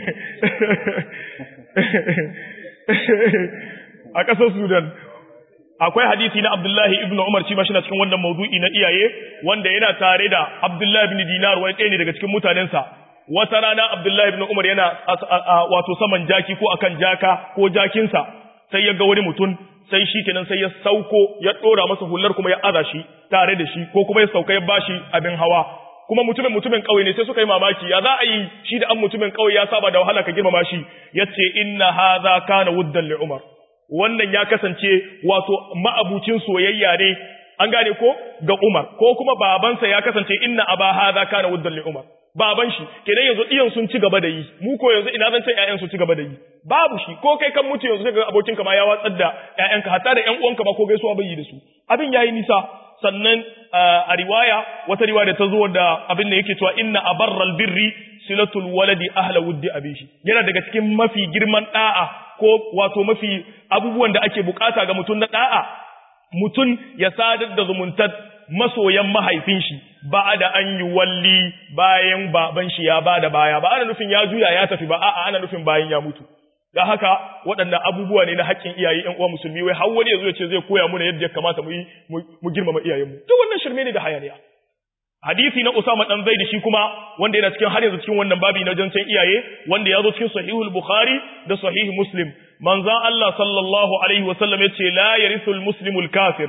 a ƙasar Sudan akwai hadisi na Abdullahi ibn Umar shi ma shi na cikin wannan maudu'i na iyaye wanda yana tare da Abdullahi ibn Dinar wani ɗaya ne daga cikin mutanensa wata rana Abdullahi ibn Umar yana wato saman jaki ko akan jaka ko jakinsa sai ya ga wani mutum sai shi kenan sai ya sauko ya ɗora masa hular kuma ya aza shi tare da shi ko kuma ya sauka ya bashi abin hawa kuma mutumin mutumin kauye ne sai suka yi mamaki ya za a yi shi da an mutumin kauye ya saba da wahala ka girmama shi yace inna hadha kana wuddan li umar wannan ya kasance wato ma'abucin soyayya ne an gane ko ga umar ko kuma babansa ya kasance inna aba hadha kana wuddan li umar baban shi kenan yanzu iyan sun ci gaba da yi mu ko yanzu ina zan ce ƴaƴan su ci gaba da yi babu shi ko kai kan mutu yanzu kaga abokin ka ma ya watsar da ƴaƴanka hatta da ƴan uwanka ma ko gaisuwa bai yi da su abin yayi nisa sannan a riwaya wata riwaya da ta zo da abin da yake cewa inna abarral birri silatul waladi ahla wuddi abishi yana daga cikin mafi girman da'a ko wato mafi abubuwan da ake bukata ga mutum na da'a mutum ya sadar da zumuntar masoyan mahaifin shi ba da an yi walli bayan baban shi ya ba da baya ba ana nufin ya juya ya tafi ba a'a ana nufin bayan ya mutu da haka waɗannan abubuwa ne na haƙƙin iyaye ƴan uwa musulmi wai har wani yazo ya ce zai koya mana yadda ya kamata mu yi mu girmama iyayenmu duk wannan shirme ne da hayaniya hadisi na Usama dan Zaid shi kuma wanda yana cikin har yanzu cikin wannan babi na jancan iyaye wanda ya zo cikin sahihul Bukhari da sahih Muslim manzon Allah sallallahu alaihi wasallam yace la yarithul muslimul kafir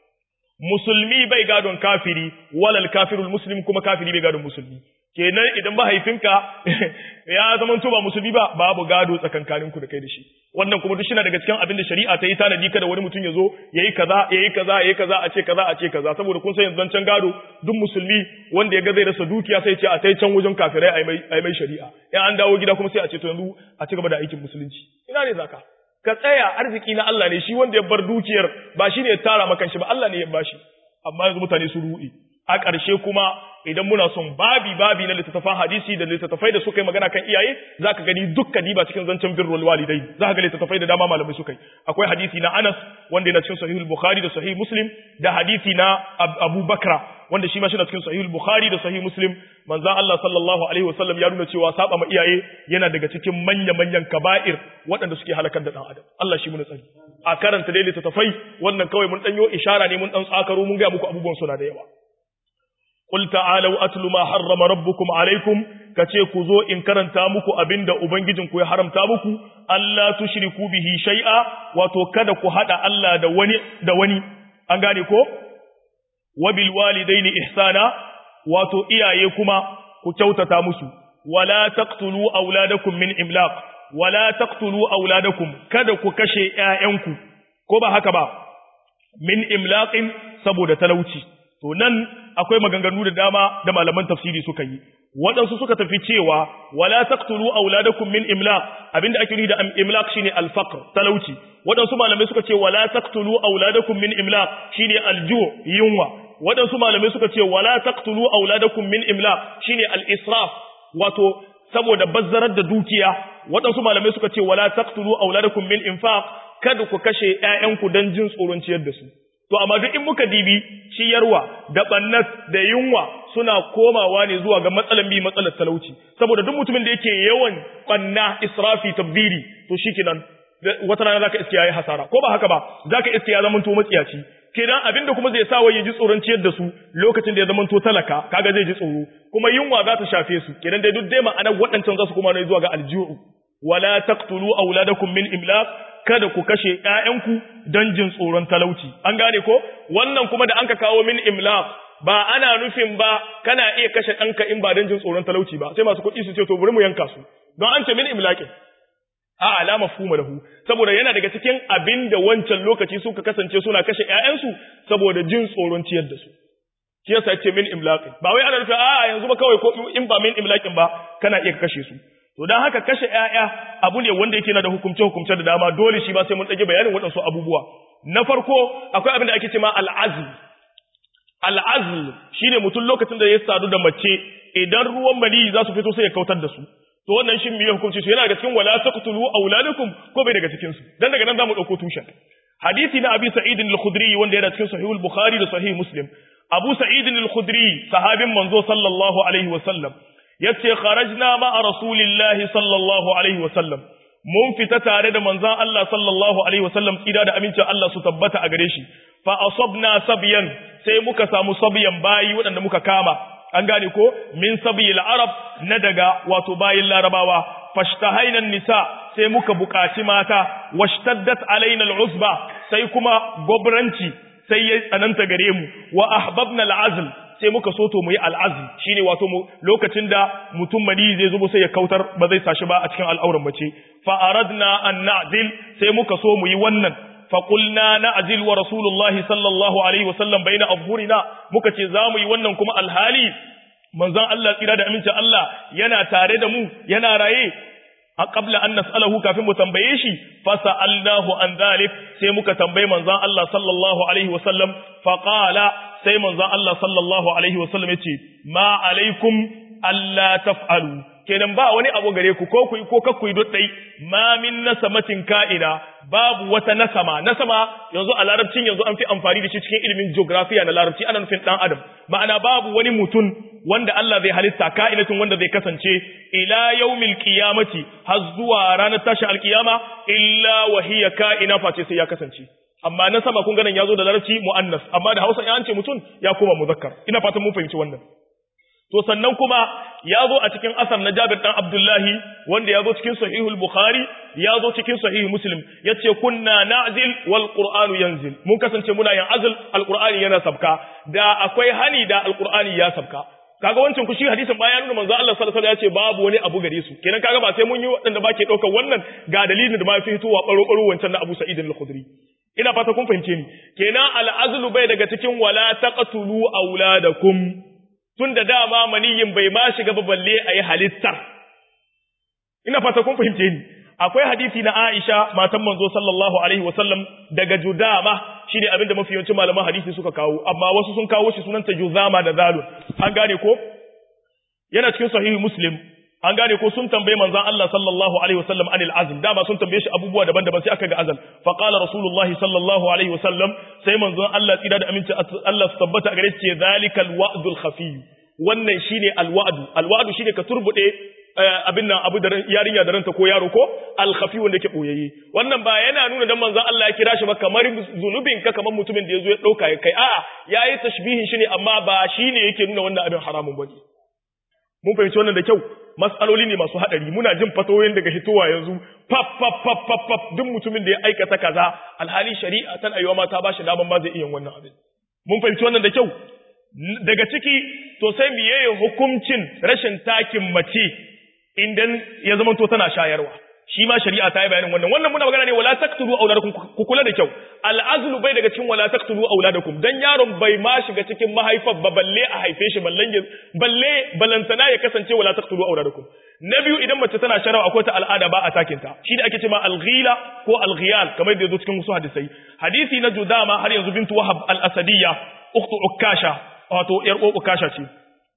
musulmi bai gadon kafiri walal kafirul muslim kuma kafiri bai gadon musulmi kenan idan mahaifinka ya zama to ba musulmi ba babu gado tsakankanin ku da kai da shi wannan kuma duk shi daga cikin abin da shari'a ta yi tanadi kada wani mutum ya zo yayi kaza yayi kaza yayi kaza a ce kaza a ce kaza saboda kun san yanzu can gado duk musulmi wanda ya ga zai rasa dukiya sai ce a tai can wajen kafirai ai mai ai mai shari'a in an dawo gida kuma sai a ce to yanzu a ci gaba da aikin musulunci ina ne zaka ka tsaya arziki na Allah ne shi wanda ya bar dukiyar ba shi ne ya tara maka shi ba Allah ne ya bashi amma yanzu mutane su ruɗi a ƙarshe kuma idan muna son babi babi na littattafan hadisi da littattafai da suka yi magana kan iyaye zaka gani dukkan diba cikin zancen birrul walidai zaka ga littattafai da dama malamai suka yi akwai hadisi na Anas wanda yana cikin sahihul bukhari da sahih muslim da hadisi na abu bakra wanda shi ma shi na cikin sahihul bukhari da sahih muslim manzo Allah sallallahu alaihi wasallam ya nuna cewa saba ma iyaye yana daga cikin manya manyan kaba'ir waɗanda suke halakar da dan adam Allah shi mu tsari a karanta dai littattafai wannan kawai mun danyo ishara ne mun dan tsakaro mun ga muku abubuwan suna da yawa qul ta'alu atlu ma harrama rabbukum alaikum kace ku zo in karanta muku abinda ubangijinku ya haramta muku Allah tushriku bihi shay'a wato kada ku hada Allah da wani da wani an gane ko wabil walidaini ihsana wato iyaye kuma ku kyautata musu wala taqtulu auladakum min imlaq wala taqtulu auladakum kada ku kashe ƴaƴanku ko ba haka ba min imlaqin saboda talauci to nan akwai maganganu da dama da malaman tafsiri suka yi waɗansu suka tafi cewa wala taqtulu auladakum min imlaq abinda ake nufi da imlaq shine al-faqr talauci waɗansu malamai suka ce wala taqtulu auladakum min imlaq shine al-ju' yunwa waɗansu malamai suka ce wala taqtulu auladakum min imlaq shine al-israf wato saboda bazzarar da dukiya waɗansu malamai suka ce wala taqtulu auladakum min infaq kada ku kashe ƴaƴanku dan jin tsoron ciyar da su to amma duk in muka dibi ciyarwa da bannat da yunwa suna komawa ne zuwa ga matsalan bi matsalar talauci saboda duk mutumin da yake yawan banna israfi tabbiri to shikenan wata rana zaka iske yayi hasara ko ba haka ba zaka iske ya zama to matsiyaci kenan abinda kuma zai sa ya ji tsoron ciyar da su lokacin da ya zama to talaka kaga zai ji tsoro kuma yunwa za ta shafe su kenan dai duk dai ma'anar waɗancan za su koma ne zuwa ga aljihu wala taqtulu auladakum min imlaq kada ku kashe ƴaƴanku don jin tsoron talauci an gane ko wannan kuma da anka kawo min imlaq ba ana nufin ba kana iya kashe ɗanka in ba don jin tsoron talauci ba sai masu kuɗi su ce to bari mu yanka su don an ce min imlaqin a alama fuma lahu saboda yana daga cikin abin da wancan lokaci suka kasance suna kashe ƴaƴansu saboda jin tsoron ciyar da su shi yasa ce min imlaqin ba wai ana nufin a yanzu ba kawai ko in ba min imlaqin ba kana iya kashe su to dan haka kashe ƴaƴa abu ne wanda yake na da hukumce hukumce da dama dole shi ba sai mun dage bayanin waɗansu abubuwa na farko akwai abin da ake cewa al'azl al'azl shine mutum lokacin da ya sadu da mace idan ruwan mali za su fito sai ya kautar da su to wannan shin miye hukunci su yana daga cikin wala taqtulu auladukum ko bai daga cikin su dan daga nan zamu dauko tushen hadisi na abi sa'id al-khudri wanda yana cikin sahih al-bukhari da sahih muslim abu sa'id al-khudri sahabin manzo sallallahu alaihi wa sallam yace kharajna ma'a rasulillahi sallallahu alaihi wa sallam mun fita tare da manzon Allah sallallahu alaihi wa sallam tsira da amincin Allah su tabbata a gare shi fa asabna sabyan sai muka samu sabyan bayi waɗanda muka kama an gane ko min sabil arab na daga wato bayin larabawa fashtahaina nisa sai muka buƙaci mata washtaddat alaina al'usba sai kuma gobranci sai ya tsananta gare mu wa ahbabna al'azl sai muka so to mu yi al'azl shine wato mu lokacin da mutum mali zai zubo sai ya kautar ba zai sashi ba a cikin al'auran mace fa aradna an na'zil sai muka so mu yi wannan faƙulna na ajil wa Rasulullahi sallallahu Alaihi wasallam bai na afhurina muka ce za mu yi wannan kuma alhali manzan Allah tsira da amincin Allah yana tare da mu yana raye a ƙabla an nas'alahu kafin mu tambaye shi fasa Allahu an zalik sai muka tambaye manzan Allah sallallahu Alaihi wasallam faƙala sai manzan Allah sallallahu Alaihi wasallam ya ce ma alaikum Allah taf'alu kenan ba wani abu gare ku ko ku ko kakku duk dai ma min nasamatin ka'ida babu wata nasama nasama yanzu a larabcin yanzu an fi amfani da shi cikin ilimin geography na larabci ana nufin dan adam ma'ana babu wani mutum wanda Allah zai halitta ka'inatin wanda zai kasance ila yaumil qiyamati har zuwa ranar tashi alqiyama illa wa hiya ka'ina face sai ya kasance amma nasama kun ganin yazo da larabci muannas amma da Hausa ya an ce mutum ya koma muzakkar ina fatan mun fahimci wannan to sannan kuma ya zo a cikin asar na Jabir dan Abdullahi wanda ya zo cikin sahihul Bukhari ya zo cikin sahih Muslim yace kunna na'zil wal Qur'anu yanzil mun kasance muna yin azl al Qur'ani yana sabka da akwai hani da al Qur'ani ya sabka kaga wancan ku shi hadisin bayan nuna manzo Allah sallallahu alaihi wasallam ya ce babu wani abu gare su kenan kaga ba sai mun yi wadanda ba ke daukar wannan ga dalilin da ba fi fitowa baro baro wancan na Abu Sa'id al-Khudri ina fata kun fahimce ni kenan al-azlu bai daga cikin wala taqtulu auladakum tun da dama maniyin bai ma shiga ba balle a yi halittar. Ina fata kun fahimce ni, akwai hadisi na Aisha matan manzo sallallahu Alaihi wasallam daga Judama shi ne abinda mafi yawancin malaman hadisi suka kawo, amma wasu sun kawo shi sunanta Juzama da Zalun. An gane ko? Yana cikin sahihu Muslim, an gane ko sun tambaye manzon Allah sallallahu alaihi wasallam anil azl dama sun tambaye shi abubuwa daban-daban sai aka ga azal fa qala rasulullahi sallallahu alaihi wasallam sai manzon Allah tsira da aminci Allah su tabbata a gare shi ce zalikal wa'dul khafi wannan shine alwa'du alwa'du shine ka turbude abin nan abu da yarinya da ranta ko yaro ko alkhafi wanda yake boyayye wannan ba yana nuna dan manzon Allah ya kira shi ba kamar zunubin ka kamar mutumin da yazo ya dauka ya kai a'a yayi tashbihin shi ne amma ba shine yake nuna wannan abin haramun bane mun fahimci wannan da kyau mas'aloli ne masu hadari muna jin fatoyin daga hitowa yanzu pap pap pap pap pap duk mutumin da ya aikata kaza alhali shari'a tan ayyuwa ma ta bashi daman ma zai iya wannan abin mun fahimci wannan da kyau daga ciki to sai miye hukuncin rashin takin mace idan ya zama to tana shayarwa shi ma shari'a ta yi bayanin wannan wannan muna magana ne wala taqtulu auladakum ku kula da kyau al'azlu bai daga cikin wala taqtulu auladakum dan yaron bai ma shiga cikin mahaifar ba balle a haife shi ballan balle balantana ya kasance wala taqtulu auladakum na biyu idan mace tana sharawa akwai ta al'ada ba a takin ta shi da ake cewa al-ghila ko al-ghiyal kamar da yazo cikin wasu hadisai hadisi na judama har yanzu bintu wahab al-asadiyya ukhtu ukasha wato yar ukasha ce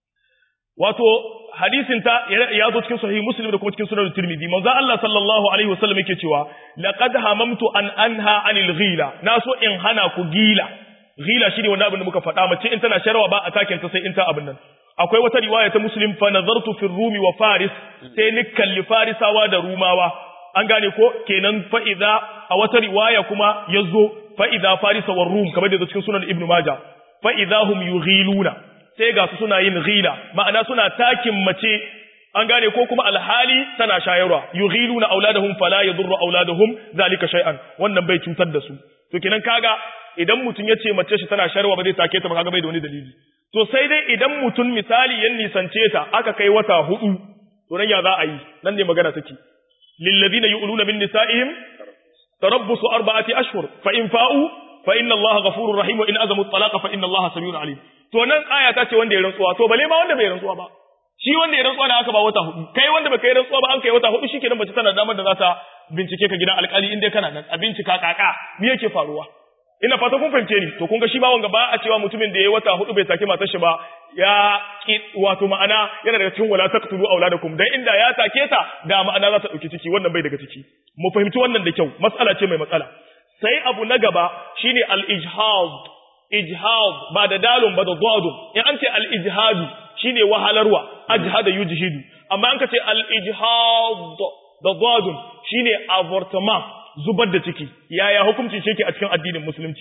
wato hadisin ta ya zo cikin sahih muslim da kuma cikin sunan tirmidhi manzo Allah sallallahu alaihi wasallam yake cewa laqad hamamtu an anha anil ghila na so in hana ku gila ghila shine wanda abin da muka faɗa mace in tana sharwa ba a takin ta sai in ta abin nan akwai wata riwaya ta muslim fa nazartu fi rumi wa faris sai ni kalli farisawa da rumawa an gane ko kenan fa idza a wata riwaya kuma yazo fa idza farisa war rum kamar da cikin sunan ibnu majah fa idza hum yughiluna sai ga su suna yin ghila ma'ana suna takin mace an gane ko kuma alhali tana shayarwa yughiluna auladahum fala yadurru auladuhum zalika shay'an wannan bai cutar da su to kenan kaga idan mutun yace mace shi tana shayarwa ba zai take ta ba kaga bai da wani dalili to sai dai idan mutun misali ya nisance ta aka kai wata hudu to nan ya za a yi nan ne magana take lil ladina yu'luna min nisa'ihim tarabbusu arba'ati ashhur fa in fa'u fa inna allaha ghafurur rahim wa in azamu at-talaqa fa inna allaha samiun alim to nan aya ta ce wanda ya rantsuwa to bale ma wanda bai rantsuwa ba shi wanda ya rantsuwa da aka ba wata hudu kai wanda baka yi rantsuwa ba an kai wata hudu shikenan bace tana damar da za ta bincike ka gidan alkali in dai kana nan a bincika kaka me yake faruwa ina fata kun fahimce ni to kun ga shi ba wanga ba a cewa mutumin da ya wata hudu bai saki matar shi ba ya ki wato ma'ana yana daga cikin wala taqtulu auladakum dan inda ya take ta da ma'ana za ta dauki ciki wannan bai daga ciki mu fahimci wannan da kyau mas'ala ce mai matsala sai abu na gaba shine al-ijhad ijhad ba da dalun ba da dadun in an ce al-ijhadu shine wahalarwa ajhada yujhidu amma an ka ce al-ijhad da dadun shine avortement zubar da ciki yaya hukuncin shi yake a cikin addinin musulunci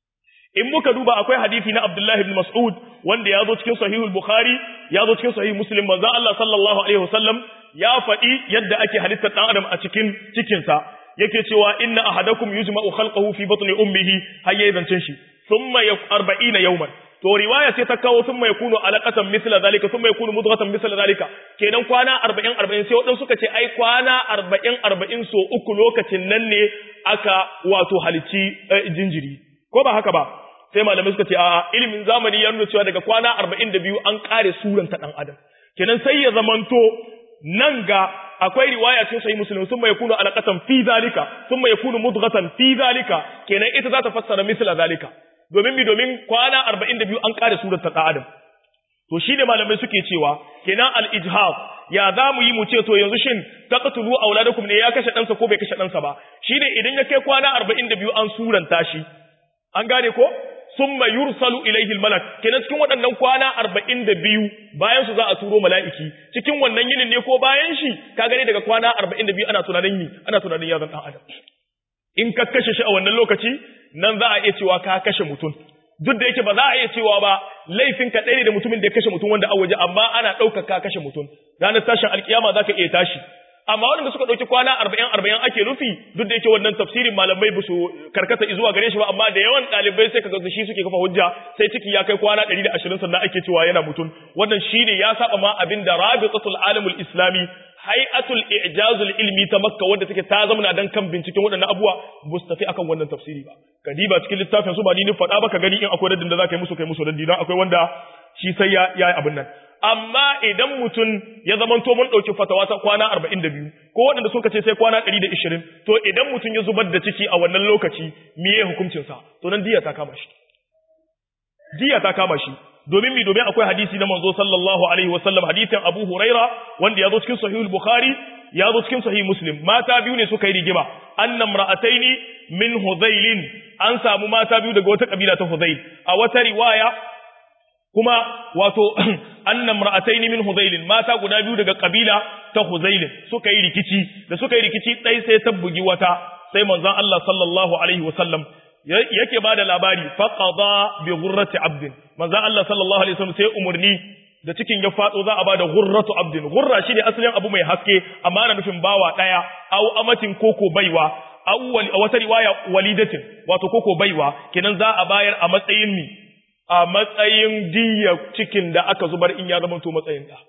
in muka duba akwai hadisi na Abdullah ibn Mas'ud wanda ya zo cikin sahihul Bukhari ya zo cikin sahih Muslim manzo Allah sallallahu alaihi wasallam ya faɗi yadda ake halittar dan adam a cikin cikinsa yake cewa inna ahadakum yujma'u khalqahu fi batni ummihi hayya zancin shi thumma arba'ina yawman to riwaya sai ta kawo thumma yakunu alaqatan mithla zalika thumma yakunu mudghatan mithla zalika kenan kwana 40 40 sai wadansu suka ce ai kwana 40 40 so uku lokacin nan ne aka wato halici jinjiri ko ba haka ba sai malamai suka ce a ilimin zamani ya nuna cewa daga kwana 42 an kare suran ta dan adam kenan sai ya zamanto nan ga akwai riwaya cikin sahih muslim sun mai kunu alaqatan fi zalika sun mai kunu mudghatan fi zalika kenan ita za ta fassara misla zalika domin mi domin kwana 42 an kare surar ta adam to shine malamai suke cewa kenan al ijhab ya za mu yi mu ce to yanzu shin taqtulu auladakum ne ya kashe ɗansa ko bai kashe ɗansa ba shine idan ya kai kwana 42 an suranta shi an gane ko summa yursalu ilayhi almalak kenan cikin waɗannan kwana 42 bayan su za a turo mala'iki cikin wannan yinin ne ko bayan shi ka gane daga kwana 42 ana tunanin yi ana tunanin ya zan dan adam in ka kashe shi a wannan lokaci nan za a iya cewa ka kashe mutum duk da yake ba za a iya cewa ba laifin ka ɗaya da mutumin da ya kashe mutum wanda a waje amma ana ɗaukar ka kashe mutum ranar tashin alkiyama za ka iya tashi amma waɗanda suka ɗauki kwana arba'in arba'in ake nufi duk da yake wannan tafsirin malamai ba su karkata zuwa gare shi ba amma da yawan ɗalibai sai kaga shi suke kafa hujja sai ciki ya kai kwana ɗari da ashirin sannan ake cewa yana mutum wannan shine ya saba ma abin da rabitatul alamul islami hay'atul i'jazul ilmi ta makka wanda take ta zamana dan kan binciken waɗannan abuwa ba su tafi akan wannan tafsiri ba kadiba cikin littafin su ba ni ni faɗa ba ka gani in akwai raddin da za ka yi musu kai musu raddi don akwai wanda shi sai ya yi abin nan amma idan mutum ya zamanto mun ɗauki fatawa ta kwana arba'in da biyu ko waɗanda suka ce sai kwana ɗari da ishirin to idan mutum ya zubar da ciki a wannan lokaci me ya hukuncinsa to nan diya ta kama shi diya ta kama shi domin mi domin akwai hadisi na manzo sallallahu alaihi wasallam hadisin Abu Huraira wanda ya zo cikin sahih bukhari ya zo cikin sahih Muslim mata biyu ne suka yi rigima annam ra'ataini min Hudhailin an samu mata biyu daga wata kabila ta Hudhail a wata riwaya kuma wato annam ra'ataini min Hudhailin mata guda biyu daga kabila ta Hudhail suka yi rikici da suka yi rikici dai sai ta bugi wata sai manzon Allah sallallahu alaihi wasallam yake bada labari faqada bi ghurrati abdin manzon Allah sallallahu alaihi wasallam sai umurni da cikin ya fado za a bada ghurratu abdin ghurra shine asalin abu mai haske amma ana nufin bawa daya au amatin koko baiwa awwal a wata riwaya walidatin wato koko baiwa kenan za a bayar a matsayin mi a matsayin diya cikin da aka zubar in ya zama to matsayin da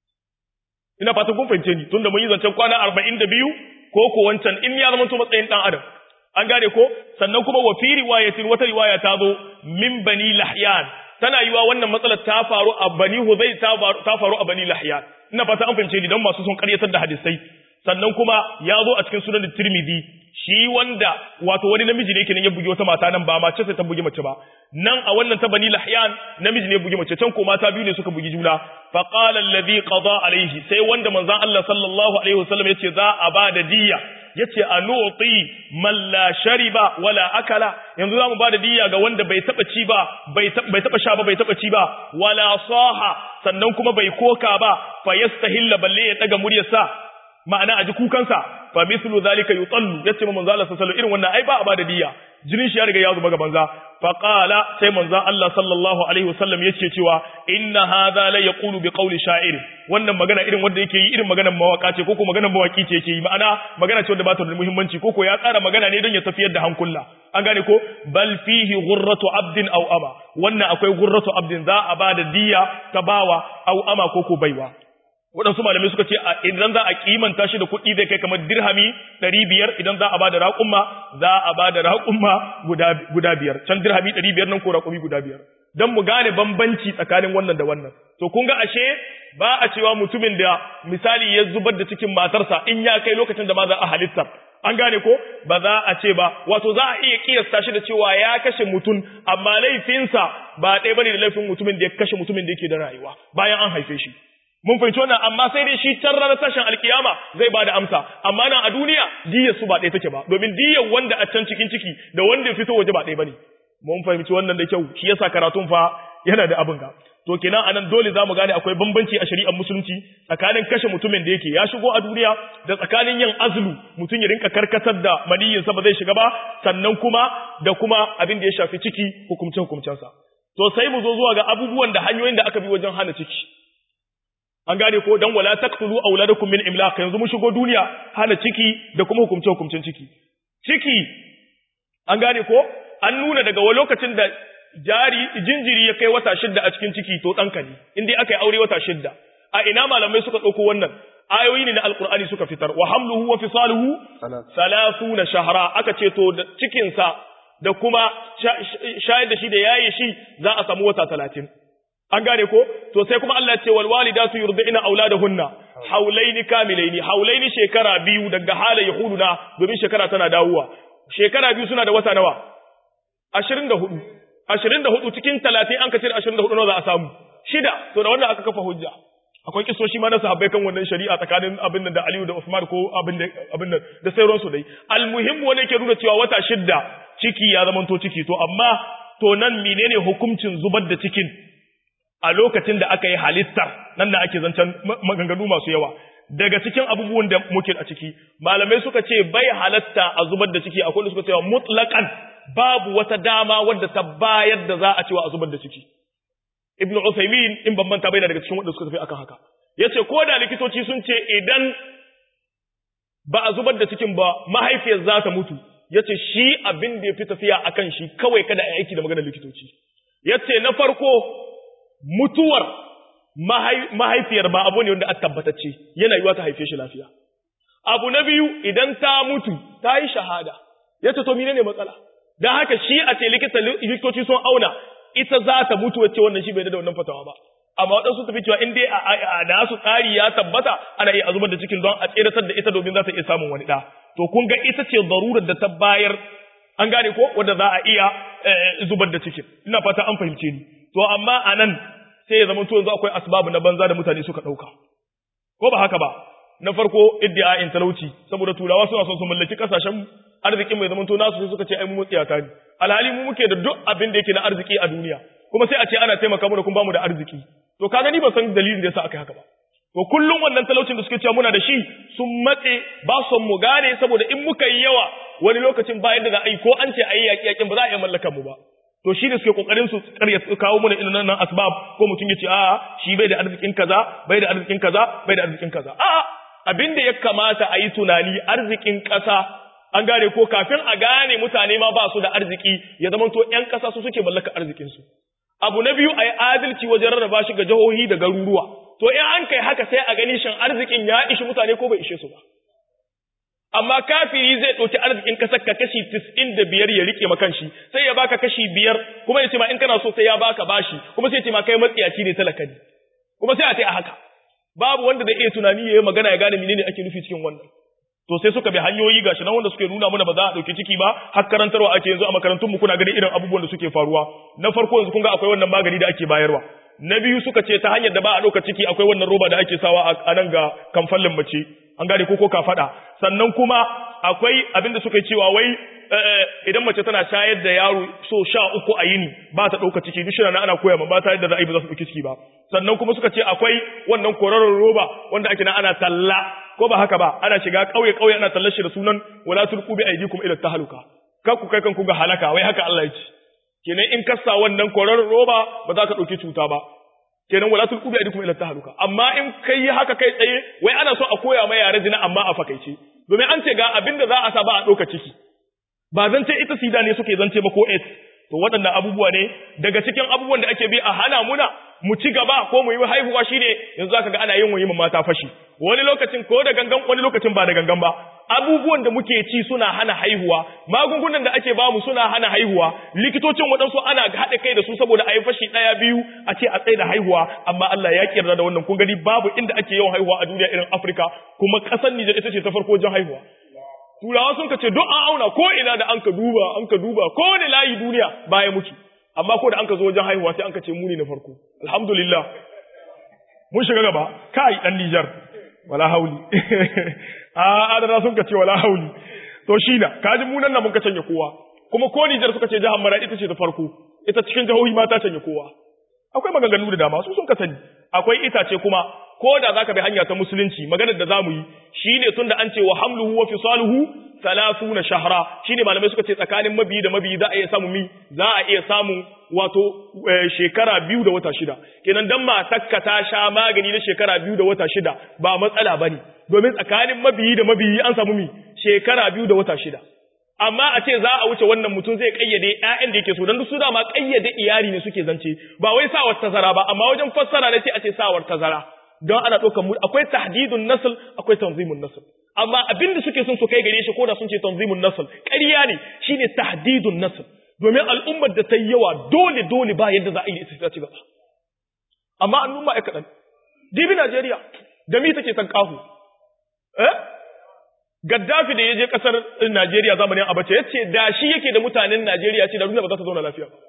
ina fatan kun fahimce ni tunda mun yi zancen kwana 42 ko ko wancan in ya zama to matsayin dan adam an gane ko sannan kuma wa fi riwayatin wata riwaya ta zo min bani lahyan tana yiwa wannan matsalar ta faru a bani huzai ta faru a bani lahyan ina fata an fahimce ni dan masu son karyatar da hadisai sannan kuma ya zo a cikin sunan tirmidhi shi wanda wato wani namiji ne kenan ya bugi wata mata nan ba mace sai ta bugi mace ba nan a wannan ta bani lahyan namiji ne ya bugi mace can ko mata biyu ne suka bugi juna fa qala alladhi qada alaihi sai wanda manzon Allah sallallahu alaihi wasallam yace za a ba da diyya yace anuti man la shariba wala akala yanzu zamu ba da diyya ga wanda bai taba ci ba bai bai taba sha ba bai taba ci ba wala saha sannan kuma bai koka ba fa yastahilla balle ya daga muryarsa ma'ana a ji kukansa fa mislu zalika yutallu yace ma manzo Allah sallallahu irin wannan ai ba a bada diya jinin shi ya riga ya zuba ga banza fa qala sai manzo Allah sallallahu alaihi wasallam yace cewa inna hadha la yaqulu bi qawli sha'ir wannan magana irin wanda yake yi irin maganar mawaka ce koko maganar mawaki ce yake yi ma'ana magana ce wanda ba ta da muhimmanci koko ya tsara magana ne don ya tafiyar da hankula an gane ko bal fihi ghurratu abdin aw ama wannan akwai ghurratu abdin za a bada diya ta bawa aw ama koko baiwa waɗansu malamai suka ce idan za a kimanta shi da kuɗi zai kai kamar dirhami ɗari biyar idan za a ba da raƙumma za a ba da raƙumma guda biyar can dirhami ɗari biyar nan ko raƙumi guda biyar don mu gane bambanci tsakanin wannan da wannan to kun ga ashe ba a cewa mutumin da misali ya zubar da cikin matarsa in ya kai lokacin da ma za a halittar an gane ko ba za a ce ba wato za a iya kiyasta shi da cewa ya kashe mutum amma laifinsa ba ɗaya bane da laifin mutumin da ya kashe mutumin da yake da rayuwa bayan an haife shi mun fahimci wannan amma sai dai shi can ranar tashin alkiyama zai bada amsa amma nan a duniya diyar su ba ɗaya take ba domin diyar wanda a can cikin ciki da wanda ya fito waje ba ɗaya bane mun fahimci wannan da kyau shi yasa karatun fa yana da abin ga to kenan anan dole zamu gane akwai bambanci a shari'ar musulunci tsakanin kashe mutumin da yake ya shigo a duniya da tsakanin yin azlu mutum ya rinka karkatar da maniyin sa ba zai shiga ba sannan kuma da kuma abin da ya shafi ciki hukumce hukumcensa to sai mu zo zuwa ga abubuwan da hanyoyin da aka bi wajen hana ciki an gane ko dan wala taqtulu auladakum min imlaq yanzu mun shigo duniya hana ciki da kuma hukumce hukumcin ciki ciki an gane ko an nuna daga wani lokacin da jari jinjiri ya kai wata shidda a cikin ciki to ɗanka ne in dai aka yi aure wata shidda a ina malamai suka ɗauko wannan ayoyi ne na alkur'ani suka fitar wa hamluhu wa fisaluhu salasuna shahra aka ce to da cikinsa da kuma shayar da shi da yaye shi za a samu wata talatin an gane ko to sai kuma Allah ya ce wal walidatu yurdina auladahunna haulaini kamilaini haulaini shekara biyu daga hala yahuduna domin shekara tana dawowa shekara biyu suna da wata nawa 24 24 cikin 30 an kace 24 nawa za a samu shida to da wannan aka kafa hujja akwai kisoshi ma na sahabbai kan wannan shari'a tsakanin abin da Aliyu da Usman ko abin da abin da da sauran su dai almuhim wanda yake nuna cewa wata shidda ciki ya zamanto ciki to amma to nan menene hukuncin zubar da cikin a lokacin da aka yi halittar nan da ake zancen maganganu masu yawa daga cikin abubuwan da muke a ciki malamai suka ce bai halatta a zubar da ciki akwai da suka ce mutlaqan babu wata dama wadda ta bayar da za a cewa a zubar da ciki ibn Uthaymeen in ban manta bai daga cikin wanda suka tafi akan haka yace ko da likitoci sun ce idan ba a zubar da cikin ba mahaifiyar za ta mutu yace shi abin da ya fi tafiya akan shi kawai kada a aiki da maganar likitoci yace na farko mutuwar mahaifiyar ba abu ne wanda aka tabbatacce yana yiwa ta haife shi lafiya abu na biyu idan ta mutu ta yi shahada yace to menene matsala dan haka shi a ce likita likitoci sun auna ita za ta mutu wacce wannan shi bai da wannan fatawa ba amma waɗansu tafi cewa in dai a nasu tsari ya tabbata ana iya zubar da cikin don a tseratar da ita domin za ta iya samun wani ɗa to kun ga ita ce zarurar da ta bayar an gane ko wanda za a iya zubar da cikin ina fata an fahimce ni to amma anan sai ya zama to yanzu akwai asbabu na banza da mutane suka dauka ko ba haka ba na farko iddia'in talauci saboda turawa suna son su mallaki kasashen arzikin mai zamanto nasu sai suka ce ai mu mutsiyata ne alhali mu muke da duk abin da yake na arziki a duniya kuma sai a ce ana taimaka mu da kun bamu da arziki to ka gani ba san dalilin da yasa aka yi haka ba to kullum wannan talaucin da suke cewa muna da shi sun matse ba son mu gane saboda in muka yi yawa wani lokacin ba yadda za a yi ko an ce a yi yaƙi yaƙin ba za a iya mallakan mu ba to shi da suke kokarin su karya kawo mana irin nan asbab ko mutum ya ce a'a shi bai da arzikin kaza bai da arzikin kaza bai da arzikin kaza a'a abin da ya kamata a yi tunani arzikin ƙasa an gane ko kafin a gane mutane ma ba su da arziki ya zama to ƴan ƙasa su suke mallaka arzikinsu abu na biyu a yi adalci wajen rarraba shi ga jihohi da garuruwa to in an kai haka sai a gani shin arzikin ya ishi mutane ko bai ishe su ba amma kafiri zai ɗauki arzikin ƙasar ka kashi tis'in da biyar ya rike makan shi sai ya baka kashi biyar kuma ya ce ma in kana so sai ya baka bashi kuma sai ya ce ma kai matsiyaci ne talaka ne kuma sai a ce a haka babu wanda da iya tunani ya yi magana ya gane menene ake nufi cikin wannan to sai suka bi hanyoyi gashi nan wanda suke nuna mana ba za a dauki ciki ba har karantarwa ake yanzu a makarantun mu kuna ganin irin abubuwan da suke faruwa na farko yanzu kun ga akwai wannan magani da ake bayarwa na biyu suka ce ta hanyar da ba a dauka ciki akwai wannan roba da ake sawa a nan ga kamfallin mace an gane ko ko ka fada sannan kuma akwai abin da suka cewa wai idan mace tana shayar da yaro so sha uku a yini ba ta ɗauka ciki duk shirin ana koya ma ba ta yadda za a yi ba za su ɗauki ciki ba sannan kuma suka ce akwai wannan kwararon roba wanda ake na ana talla ko ba haka ba ana shiga ƙauye ƙauye ana tallar shi da sunan wala tulqu bi aydikum ila tahluka kar ku kai kanku ga halaka wai haka Allah ya ce kenan in kasa wannan kwararon roba ba za ka ɗauki cuta ba kenan wala tulqu bi aydikum ila tahluka amma in kai haka kai tsaye wai ana so a koya ma yare zina amma a fakaice domin an ce ga abin da za a sa ba a ɗauka ciki ba zance ita sida ne suke zance ba ko AIDS to waɗannan abubuwa ne daga cikin abubuwan da ake bi a hana muna mu ci gaba ko mu yi haihuwa shine yanzu zaka ga ana yin wayi mata fashi wani lokacin ko da gangan wani lokacin ba da gangan ba abubuwan da muke ci suna hana haihuwa magungunan da ake bamu suna hana haihuwa likitocin waɗansu ana haɗa kai da su saboda a yi fashi ɗaya biyu a ce a tsaye da haihuwa amma Allah ya yarda da wannan kun gani babu inda ake yawan haihuwa a duniya irin Afirka kuma ƙasar Nijar ita ce ta farko wajen haihuwa turawa sun ce duk an auna ko ina da an ka duba an ka duba ko wani layi duniya baya muke amma ko da an ka zo wajen haihuwa sai an ka ce muni na farko alhamdulillah mun shiga gaba kai dan Nijar wala hauli a adana sun ka ce wala hauli to shi na kaji munan nan mun ka canje kowa kuma ko Nijar suka ce jihar Mara ita ce ta farko ita cikin jihohi ma ta canje kowa akwai maganganu da dama su sun ka sani akwai itace kuma ko da zaka bi hanya ta musulunci maganar da zamu yi shine tunda an ce wa hamluhu wa fisaluhu 30 shahra shine malamai suka ce tsakanin mabiyi da mabiyi za a iya samu mi za a iya samu wato shekara biyu da wata shida kenan dan matakka ta sha magani na shekara biyu da wata shida ba matsala bane domin tsakanin mabiyi da mabiyi an samu mi shekara biyu da wata shida amma a ce za a wuce wannan mutum zai kayyade ƴaƴan da yake so dan su dama kayyade iyali ne suke zance ba wai sawar tazara ba amma wajen fassara ne sai a ce sawar tazara don ana ɗaukar mu akwai tahdidun nasl akwai tanzimun nasl amma abin da suke son su kai gare shi ko da sun ce tanzimun nasl ƙarya ne shine tahdidun nasl domin al'ummar da ta yi yawa dole dole ba yadda za a yi ita ci gaba amma an numa ya kaɗan dibi Najeriya da mi take tankahu eh Gaddafi da ya je ƙasar Najeriya zamanin Abacha ya ce da shi yake da mutanen Najeriya ce da duniya ba za ta zauna lafiya ba.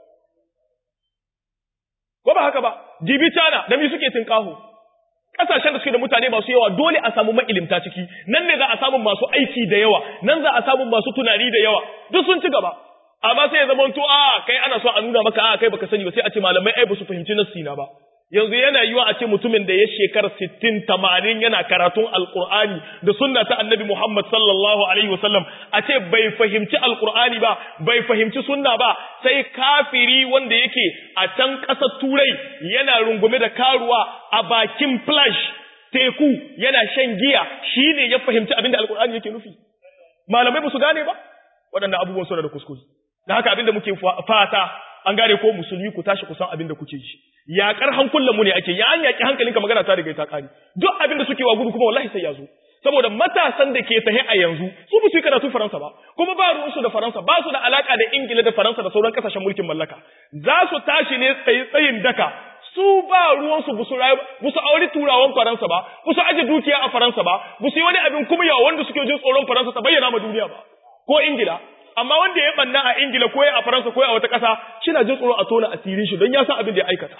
Ko ba haka ba, dibi China da mi suke tinkahu. Ƙasashen da suke da mutane masu yawa dole a samu ma'ilimta ciki, nan ne za a samu masu aiki da yawa, nan za a samu masu tunani da yawa, duk sun ci gaba. Amma sai ya zama to a kai ana so a nuna maka a kai baka sani ba sai a ce malamai ai ba su fahimci nassi na ba. yanzu yana yiwa a ce mutumin da ya shekara sittin tamanin yana karatun alkur'ani da sunna ta annabi Muhammad sallallahu alaihi wasallam a ce bai fahimci alkur'ani ba bai fahimci sunna ba sai kafiri wanda yake a can ƙasar turai yana rungume da karuwa a bakin flash teku yana shan giya shine ya fahimci abin da alkur'ani yake nufi malamai ba su gane ba waɗannan abubuwan suna da kuskure da haka abin da muke fata an gane ko musulmi ku tashi kusan abin da kuke ji yaƙar hankulan mu ne ake ya an yaƙi hankalinka magana ta riga ta ƙari duk abin da suke wa gudu kuma wallahi sai ya zo saboda matasan da ke tahe a yanzu su ba su yi karatu faransa ba kuma ba ruwansu da faransa ba su da alaka da ingila da faransa da sauran kasashen mulkin mallaka za su tashi ne tsaye tsayin daka su ba ruwansu ba su rayu ba su auri turawan faransa ba ba su aje dukiya a faransa ba ba su yi wani abin kuma yawa wanda suke jin tsoron faransa ta bayyana ma duniya ba ko ingila amma wanda ya banna a Ingila ko a Faransa ko a wata ƙasa shina jin tsoro a tona asirin shi don ya san abin da ya aikata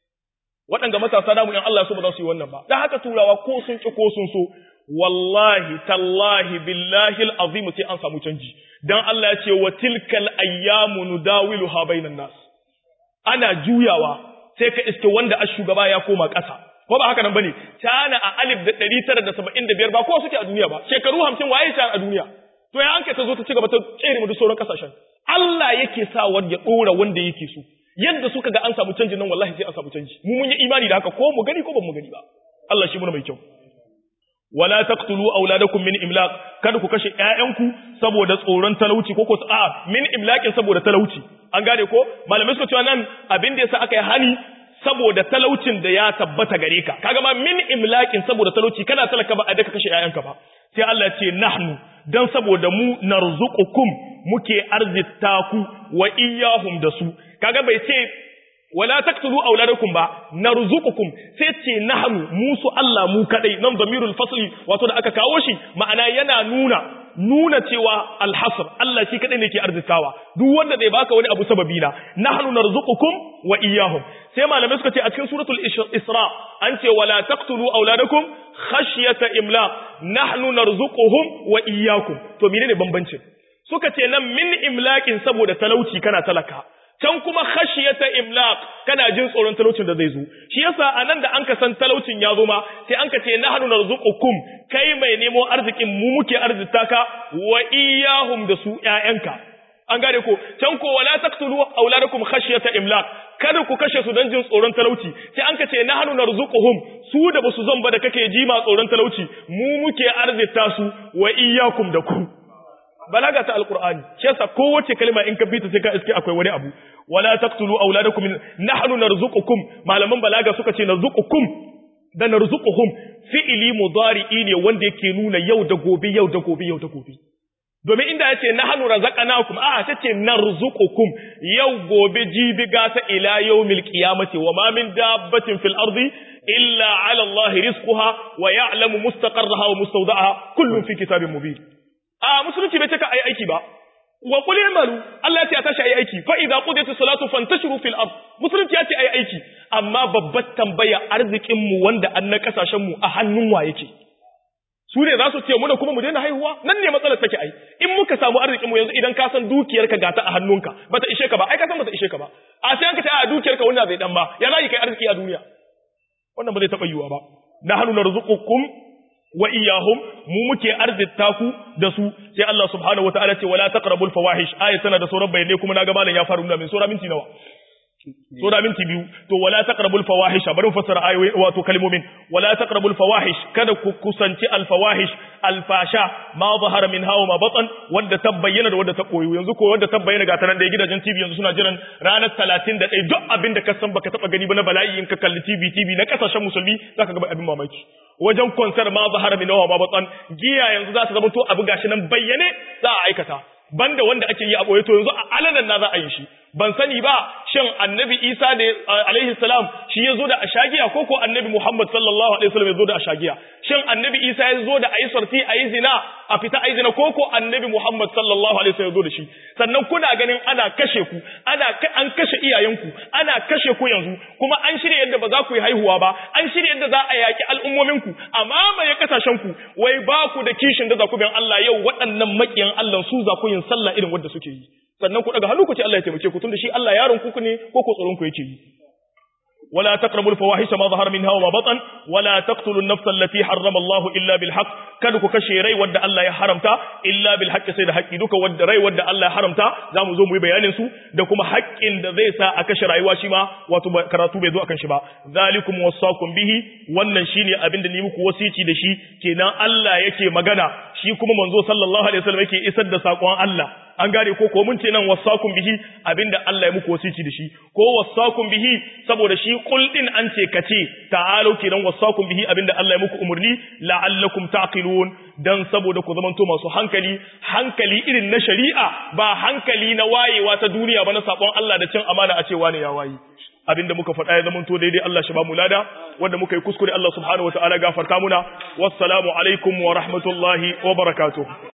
waɗanda matasa namu in Allah so ba za su yi wannan ba dan haka turawa ko sun ki ko sun so wallahi tallahi billahi alazim sai an samu canji dan Allah ya ce wa tilkal ayyamu nudawiluha bainan nas ana juyawa sai ka iske wanda a shugaba ya koma ƙasa ko ba haka nan bane China a alif da ɗari tara da saba'in da biyar ba kowa suke a duniya ba shekaru hamsin waye China a duniya to ya anke ta zo ta ci gaba ta tsere mu duk sauran kasashen Allah yake sa wanda ya ɗora wanda yake so yadda suka ga an samu canji nan wallahi sai an samu canji mu mun yi imani da haka ko mu gani ko ban mu gani ba Allah shi muna mai kyau wala taqtulu auladakum min imlaq kada ku kashe ƴaƴanku saboda tsoron talauci ko ko a min imlaqin saboda talauci an gane ko malamai suka cewa nan abin da yasa aka yi hani saboda talaucin da ya tabbata gare ka kaga ma min imlaqin saboda talauci kana talaka ba a daka kashe ƴaƴanka ba sai Allah ya ce nahnu dan saboda mu narzuqukum muke arzita ku wa iyyahum da su kaga bai ce wala taqtulu auladakum ba narzuqukum sai ce nahnu musu Allah mu kadai nan zamirul fasli wato da aka kawo shi ma'ana yana nuna nuna cewa alhasr Allah shi kadai ne ke arzikawa duk wanda zai baka wani abu sababi na nahnu narzuqukum wa iyyahum sai malamai suka ce a cikin suratul isra an ce wala taqtulu auladakum khashyata imlaq nahnu narzuquhum wa iyyakum to menene bambancin suka ce nan min imlaqin saboda talauci kana talaka can kuma khashiyata imlaq kana jin tsoron talaucin da zai zo shi yasa anan da anka san talaucin ya zo ma sai anka ce nahnu narzuqukum kai mai nemo arzikin mu muke arzita ka wa iyahum da su ƴaƴanka an gane ko can ko wala taqtulu auladakum khashiyata imlaq kada ku kashe su don jin tsoron talauci sai anka ce nahnu narzuquhum su da basu zan ba da kake ji ma tsoron talauci mu muke arzita su wa iyakum da ku balaga ta alqur'ani shi yasa kowace kalma in ka bita sai ka iske akwai wani abu wala taqtulu auladakum nahnu narzuqukum malaman balaga suka ce narzuqukum da narzuquhum fi'ili mudari'i ne wanda yake nuna yau da gobe yau da gobe yau da gobe domin inda yace nahnu razaqnakum a ta ce narzuqukum yau gobe jibi gata ila yawmil qiyamati wa ma min dabbatin fil ardi illa ala allahi rizquha wa ya'lamu mustaqarraha wa mustawda'aha kullun fi kitabin mubin a musulunci bai cika ayi aiki ba wa qul i'malu Allah ya ce a tashi ayi aiki fa idza qudiyatis salatu fantashiru fil ard musulunci ya ce ayi aiki amma babbar tambaya arzikin mu wanda an na kasashen mu a hannun wa yake su ne za su ce muna kuma mu daina haihuwa nan ne matsalar take ai in muka samu arzikin mu yanzu idan ka san dukiyarka gata a hannunka bata ishe ka ba ai ka san bata ishe ka ba a sai an ka ce a dukiyarka wanda bai dan ba ya za kai arziki a duniya wannan ba zai taba yiwuwa ba nahnu narzuqukum wa iyahum mu muke arzita ku da su sai Allah subhanahu wataala ce wala taqrabul fawahish ayat tana da sauran bayanai kuma naga malam ya faru nuna min sura minti nawa sura minti biyu to wala taqrabul fawahish bari mu fassara ayoyi wato kalmomin wala taqrabul fawahish kada ku kusanci al fawahish al fasha ma zahara min hawa ma batan wanda ta bayyana da wanda ta koyo yanzu ko wanda ta bayyana ga tanan da gidajen TV yanzu suna jiran ranar 31 duk abin da ka san baka taba gani ba na bala'i in ka kalli TV TV na kasashen musulmi zaka ga abin mamaki wajen konsar ma zahara min hawa ma batan giya yanzu za ta zama to abu gashi nan bayyane za a aikata banda wanda ake yi a boye to yanzu a alanan na za a yi shi ban sani ba shin annabi isa da alaihi salam shi ya zo da ashagiya ko ko annabi muhammad sallallahu alaihi wasallam ya zo da ashagiya shin annabi isa ya zo da ayi sarti ayi zina a fita ayi zina ko ko annabi muhammad sallallahu alaihi wasallam ya zo da shi sannan kuna ganin ana kashe ku ana an kashe iyayenku ana kashe ku yanzu kuma an shirya yadda ba za ku yi haihuwa ba an shirya yadda za a yaki al'ummominku a mamaye kasashen ku wai ba ku da kishin da za ku bin Allah yau waɗannan makiyan Allah su za ku yin sallah irin wanda suke yi sannan ku daga hannu ku ce Allah ya taimake ku tunda shi Allah yaron ku ne ko ko tsoron ku yake yi ولا تقربوا الفواحش ما ظهر منها وما بطن ولا تقتلوا النفس التي حرم الله إلا بالحق kada ku kashe rai wanda Allah ya haramta illa bil haqqi sai da haƙƙi duka wanda rai wanda Allah ya haramta zamu zo mu yi bayanin su da kuma haƙƙin da zai sa a kashe rayuwa shi ma wato karatu bai zo akan shi ba zalikum wasaqum bihi wannan shine abin da ni muku wasici da shi kenan Allah yake magana shi kuma manzo sallallahu alaihi wasallam yake isar da sakon Allah an gane ko ko mun ce nan wasakun bihi abinda Allah ya muku wasici da shi ko wasakun bihi saboda shi kul din an ce kace ta'alu kiran wasakun bihi abinda Allah ya muku umurni la'allakum taqilun dan saboda ku zamanto masu hankali hankali irin na shari'a ba hankali na wayewa ta duniya ba na sabon Allah da cin amana a cewa ne ya wayi abinda muka faɗa ya zamanto daidai Allah shi ba mu lada wanda muka yi kuskure Allah subhanahu wataala gafarta muna wassalamu alaikum wa rahmatullahi wa barakatuh